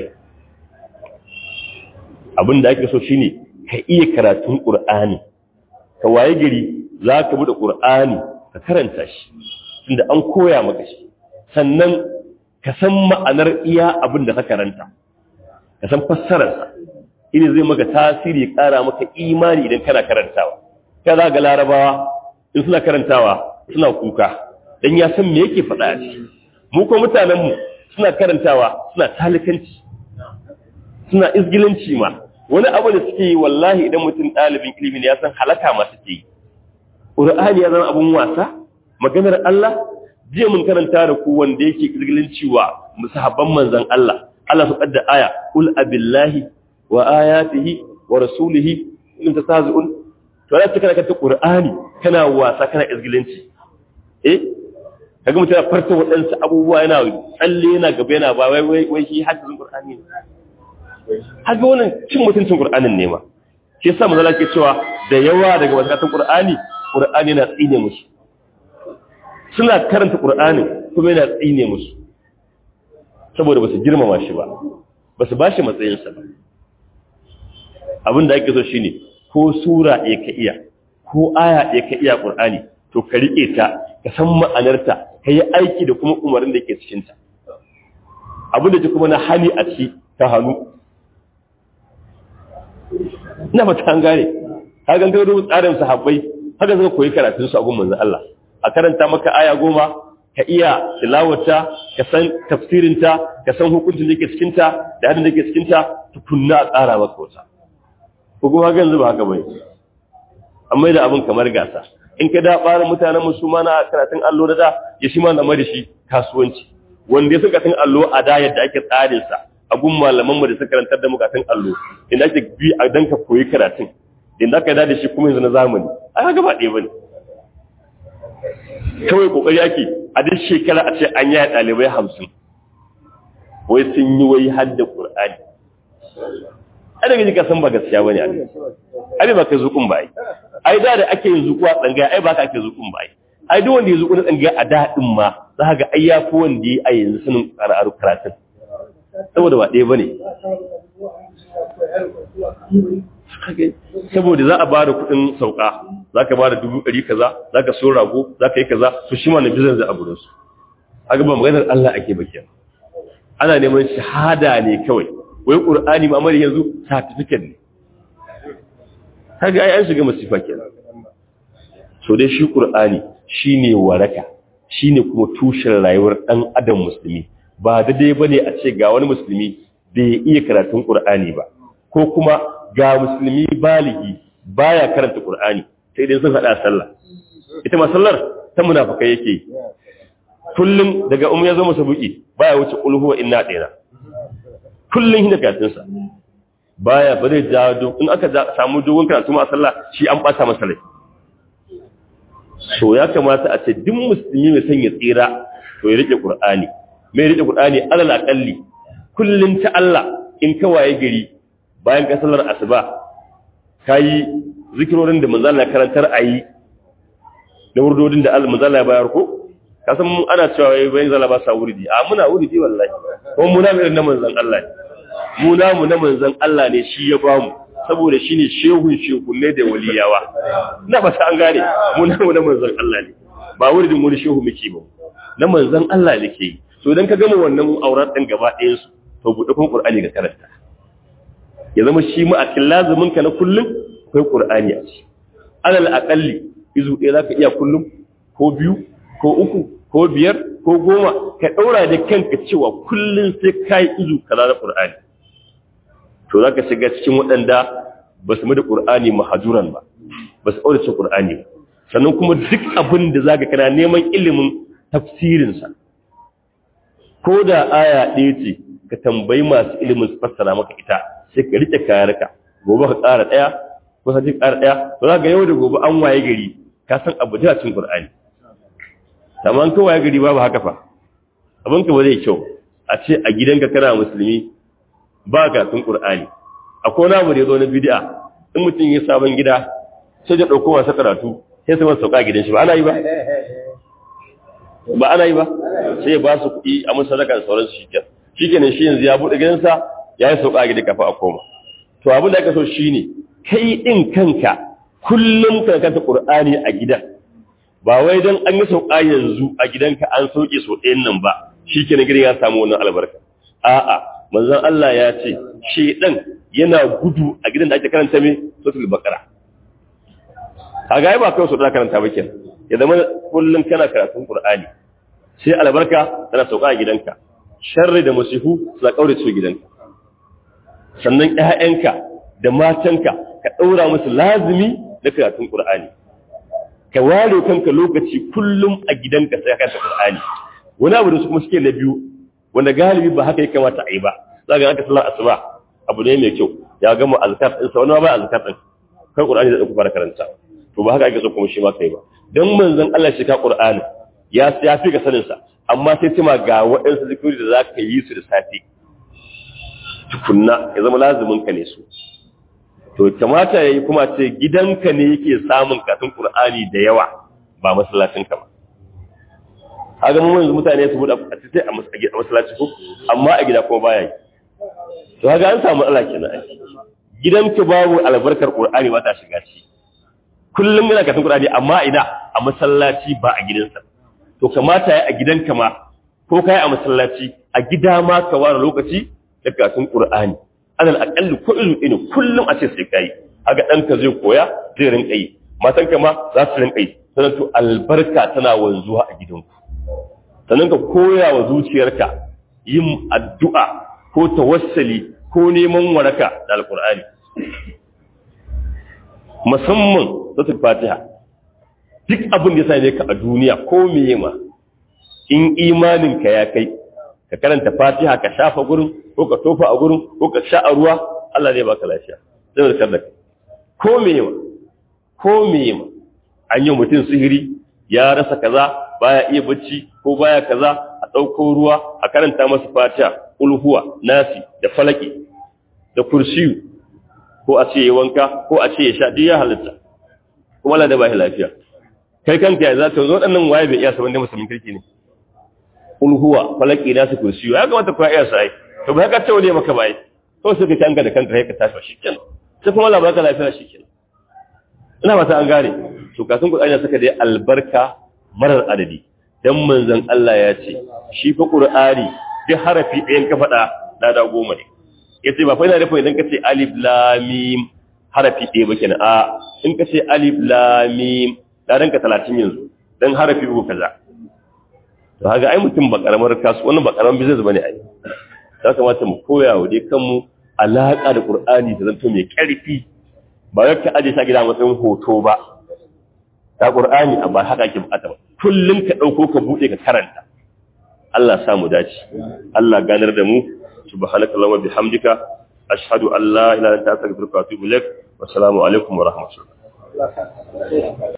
S1: abin da ake so shine ka iya karatun Qur'ani ka waye gari za ka buɗe Qur'ani ka karanta shi tunda an koya maka shi sannan ka san ma'anar iya abin da ka karanta ka san fassararsa ina zai maka tasiri ya ƙara maka imani idan kana karantawa ka za ga larabawa in suna karantawa suna kuka dan ya san me yake faɗa a ciki mu ko mutanenmu suna karantawa suna talikanci suna izgilanci ma wani abu da suke yi wallahi idan mutum ɗalibin ilimi ne ya san halaka ma suke yi ƙur'ani ya zama abun wasa maganar Allah jiya mun karanta da ku wanda yake izgilanci wa musahabban manzon Allah Allah su kadda aya ul abillahi wa ayatihi wa rasulihi in tasazuun to da kana kanta Qur'ani kana wasa kana izgilanci eh kaga mutum ya farta waɗansu abubuwa yana tsalle yana gaba yana ba wai wai wai shi hadisin Qur'ani ne haka wannan cin mutuncin Qur'anin ne ma shi yasa manzo ke cewa da yawa daga wasatun Qur'ani Qur'ani yana tsine musu suna karanta Qur'ani kuma yana tsine musu saboda ba su girmama shi ba ba su ba shi matsayinsa ba abin da ake so shine ko sura ɗaya ka iya ko aya ɗaya ka iya ƙur'ani to ka riƙe ta ka san ma'anarta ka yi aiki da kuma umarin da ke cikinta abin da ke kuma na hali a ci ta hannu ina fata an gane ka gan ka tsarin sahabbai haka suka koyi karatun su a gun manzon Allah a karanta maka aya goma ka iya tilawata ka san tafsirinta ka san hukuncin da ke cikinta da hadin da ke cikinta tukunna a tsara maka wata ko kuma haka yanzu ba haka bane amma da abin kamar gasa in ka da ɓarin mutanen musulma na karatun allo da da ya shi ma na da shi kasuwanci wanda ya suka karatun allo a da yadda ake tsarin sa a gun malaman mu da suka karantar da mu karatun allo inda ake bi a dan ka koyi karatun inda aka da shi kuma yanzu na zamani ai haka ba ɗaya bane kawai kokari ake a duk shekara a ce an yaya ɗalibai hamsin wai sun yi wai hadda ƙur'ani a daga jika san ba gaskiya ba ne a abin ba kai zukun ba yi ai da da ake yin zukuwa tsangaya ai ba ka ake zukun ba ai ai duk wanda ya zuku na tsangaya a daɗin ma za ga ai ya fi wanda ya a yanzu sanin ƙara'ar karatun saboda ba ɗaya ba ne saboda za a ba da kuɗin sauka za ka ba da dubu ɗari kaza za ka so rago za ka yi kaza su shi ma na bizan za a gurinsu a gaba maganar Allah ake bakiya ana neman shahada ne kawai wai ƙur'ani ma mara yanzu certificate ne kaga ai an shiga masifa kenan so dai shi ƙur'ani shine waraka shine kuma tushen rayuwar ɗan adam musulmi ba daidai bane a ce ga wani musulmi bai iya karatun ƙur'ani ba ko kuma ga musulmi baligi baya karanta ƙur'ani sai dai sun hada sallah ita ma sallar ta munafikai yake kullum daga umma ya zo masa buki baya wuce qul huwa inna dina kullum hinda karatun sa baya ba zai jawo in aka samu dogon karatu ma sallah shi an bata masa rai so ya kamata a ce duk musulmi mai son ya tsira to ya rike qur'ani mai rike qur'ani alal aqalli kullun ta Allah in ka waye gari bayan ka sallar asuba kayi zikirorin da manzo Allah karantar ayi da wurdodin da Allah manzo Allah ya bayar ko ka san mu ana cewa wai bayan zalla ba sa wurdi a muna wurdi wallahi ko mu na mai na manzon Allah mu na mu na manzon Allah ne shi ya bamu saboda shine shehun shehunne da waliyawa na ba an gane mu na mu na manzon Allah ne ba wurdin wani shehu muke ba na manzon Allah ne ke to idan ka gama wannan aurat din gaba ɗayan su to buɗe kun Qur'ani ga karanta ya zama shi mu a cikin lazumin ka na kullum akwai Qur'ani a ci alal aqalli izu ɗaya zaka iya kullum ko biyu ko uku ko biyar ko goma ka ɗaura da kanka cewa kullum sai ka yi izu kaza na Qur'ani to zaka shiga cikin waɗanda ba su da Qur'ani mahajuran ba ba su aure Qur'ani ba sannan kuma duk abin da zaka kana neman ilimin tafsirinsa ko da aya ɗaya ce ka tambayi masu ilimin su fassara maka ita sai ka rike kayarka gobe ka ƙara ɗaya ko sai ka ƙara ɗaya to za ga yau da gobe an waye gari ka san abu da cin Qur'ani amma an waye gari babu haka fa abin ka ba zai kyau a ce a gidanka kana musulmi ba ka tun Qur'ani akwai wani abu da ya zo na bid'a in mutum ya sabon gida sai ya ɗauko wasa karatu sai sai masa sauka gidan shi ba ana yi ba ba ana yi ba sai ya ba su kuɗi a mun sadaka da sauransu shi ke shi kenan shi yanzu ya buɗe gidansa ya yi sauka gida kafa a koma to abin da aka so shi ne kai ɗin kanka kullum ka kanta ƙur'ani a gidan ba wai don an yi sauka yanzu a gidanka an sauke sau ɗayan nan ba shi kenan gidan ya samu wannan albarka a'a manzon Allah ya ce shedan yana gudu a gidan da ake karanta mai suratul baqara kaga ai ba kai so da karanta ba kenan ya zama kullum kana karatun Qur'ani sai albarka tana sauka a gidanka sharri da musifu su kaure su gidanka sannan ƴaƴanka da matanka ka daura musu lazimi na karatun Qur'ani ka ware kanka lokaci kullum a gidanka sai ka karanta Qur'ani wani abu da su kuma suke na biyu wanda galibi ba haka ya kamata a yi ba za ga aka sallar asuba abu ne mai kyau ya gama azkar din sa wani ba azkar din kai Qur'ani da ku fara karanta to ba haka ake so kuma shi ma kai ba dan manzon Allah shi ka Qur'ani ya ya fi ka sanin sa amma sai cima ga waɗansu zikiri da zaka yi su da safe tukunna ya zama lazumin ka ne su to kamata yayi kuma ce gidanka ne yake samun katun Qur'ani da yawa ba masallacin ka ba kaga mun yanzu mutane su buɗe a tsaye a masallaci ko amma a gida kuma baya yi to kaga an samu Allah kenan ai gidanka babu albarkar Qur'ani ba ta shiga ci kullum yana karatun Qur'ani amma ina a masallaci ba a gidansa to kamata ya a gidanka ma ko kai a masallaci a gida ma ka ware lokaci da karatun Qur'ani alal aqalli ko ilu ina kullum a ce sai kai kaga danka zai koya zai rinka yi matanka ma za su rinka yi sannan to albarka tana wanzuwa a gidanku sannan ka koya wa zuciyarka yin addu'a ko tawassali ko neman waraka da alkur'ani musamman suratul fatiha duk abin da ya same ka a duniya ko meye ma in imanin ka ya kai ka karanta fatiha ka shafa gurin ko ka tofa a gurin ko ka sha a ruwa Allah zai baka lafiya zai warkar da ko meye ma ko meye ma an yi mutum sihiri ya rasa kaza baya iya bacci ko baya kaza a ɗauko ruwa a karanta masa fatiha ulhuwa nasi da falaki da kursiyu ko a ce ya wanka ko a ce ya sha duk ya halitta kuma Allah da ba shi lafiya kai kanka ya za ka zo ɗannan waye bai iya saban da musulmin kirki ne kul huwa falaki na su kursiyo ya kamata ku iya sai to ba ka tawo ne maka bai to sai ka tanka da kanka sai ka tashi shikenan sai kuma Allah baka lafiya shikenan ina mata an gane to kafin ku tsaya saka dai albarka marar adadi dan manzon Allah ya ce shi fa qur'ani duk harafi ɗayan ka faɗa lada goma ne yace ba fa ina nufin idan ka ce alif lam mim harafi ɗaya ba kenan a in ka ce alif lam mim ladan ka 30 yanzu dan harafi uku kaza to haka ai mutum ba karamar kasu wannan ba karamar business bane ai ya kamata mu koya wa dai kanmu alaka da qur'ani da zanto mai karfi ba ya ka aje shi gida matsayin hoto ba da qur'ani amma haka ke bukata ba kullun ka dauko ka bude ka karanta Allah sa mu dace Allah ganar da mu subhanakallahumma bihamdika ashhadu an la ilaha illa anta astaghfiruka wa atubu ilaik wa assalamu alaikum wa rahmatullah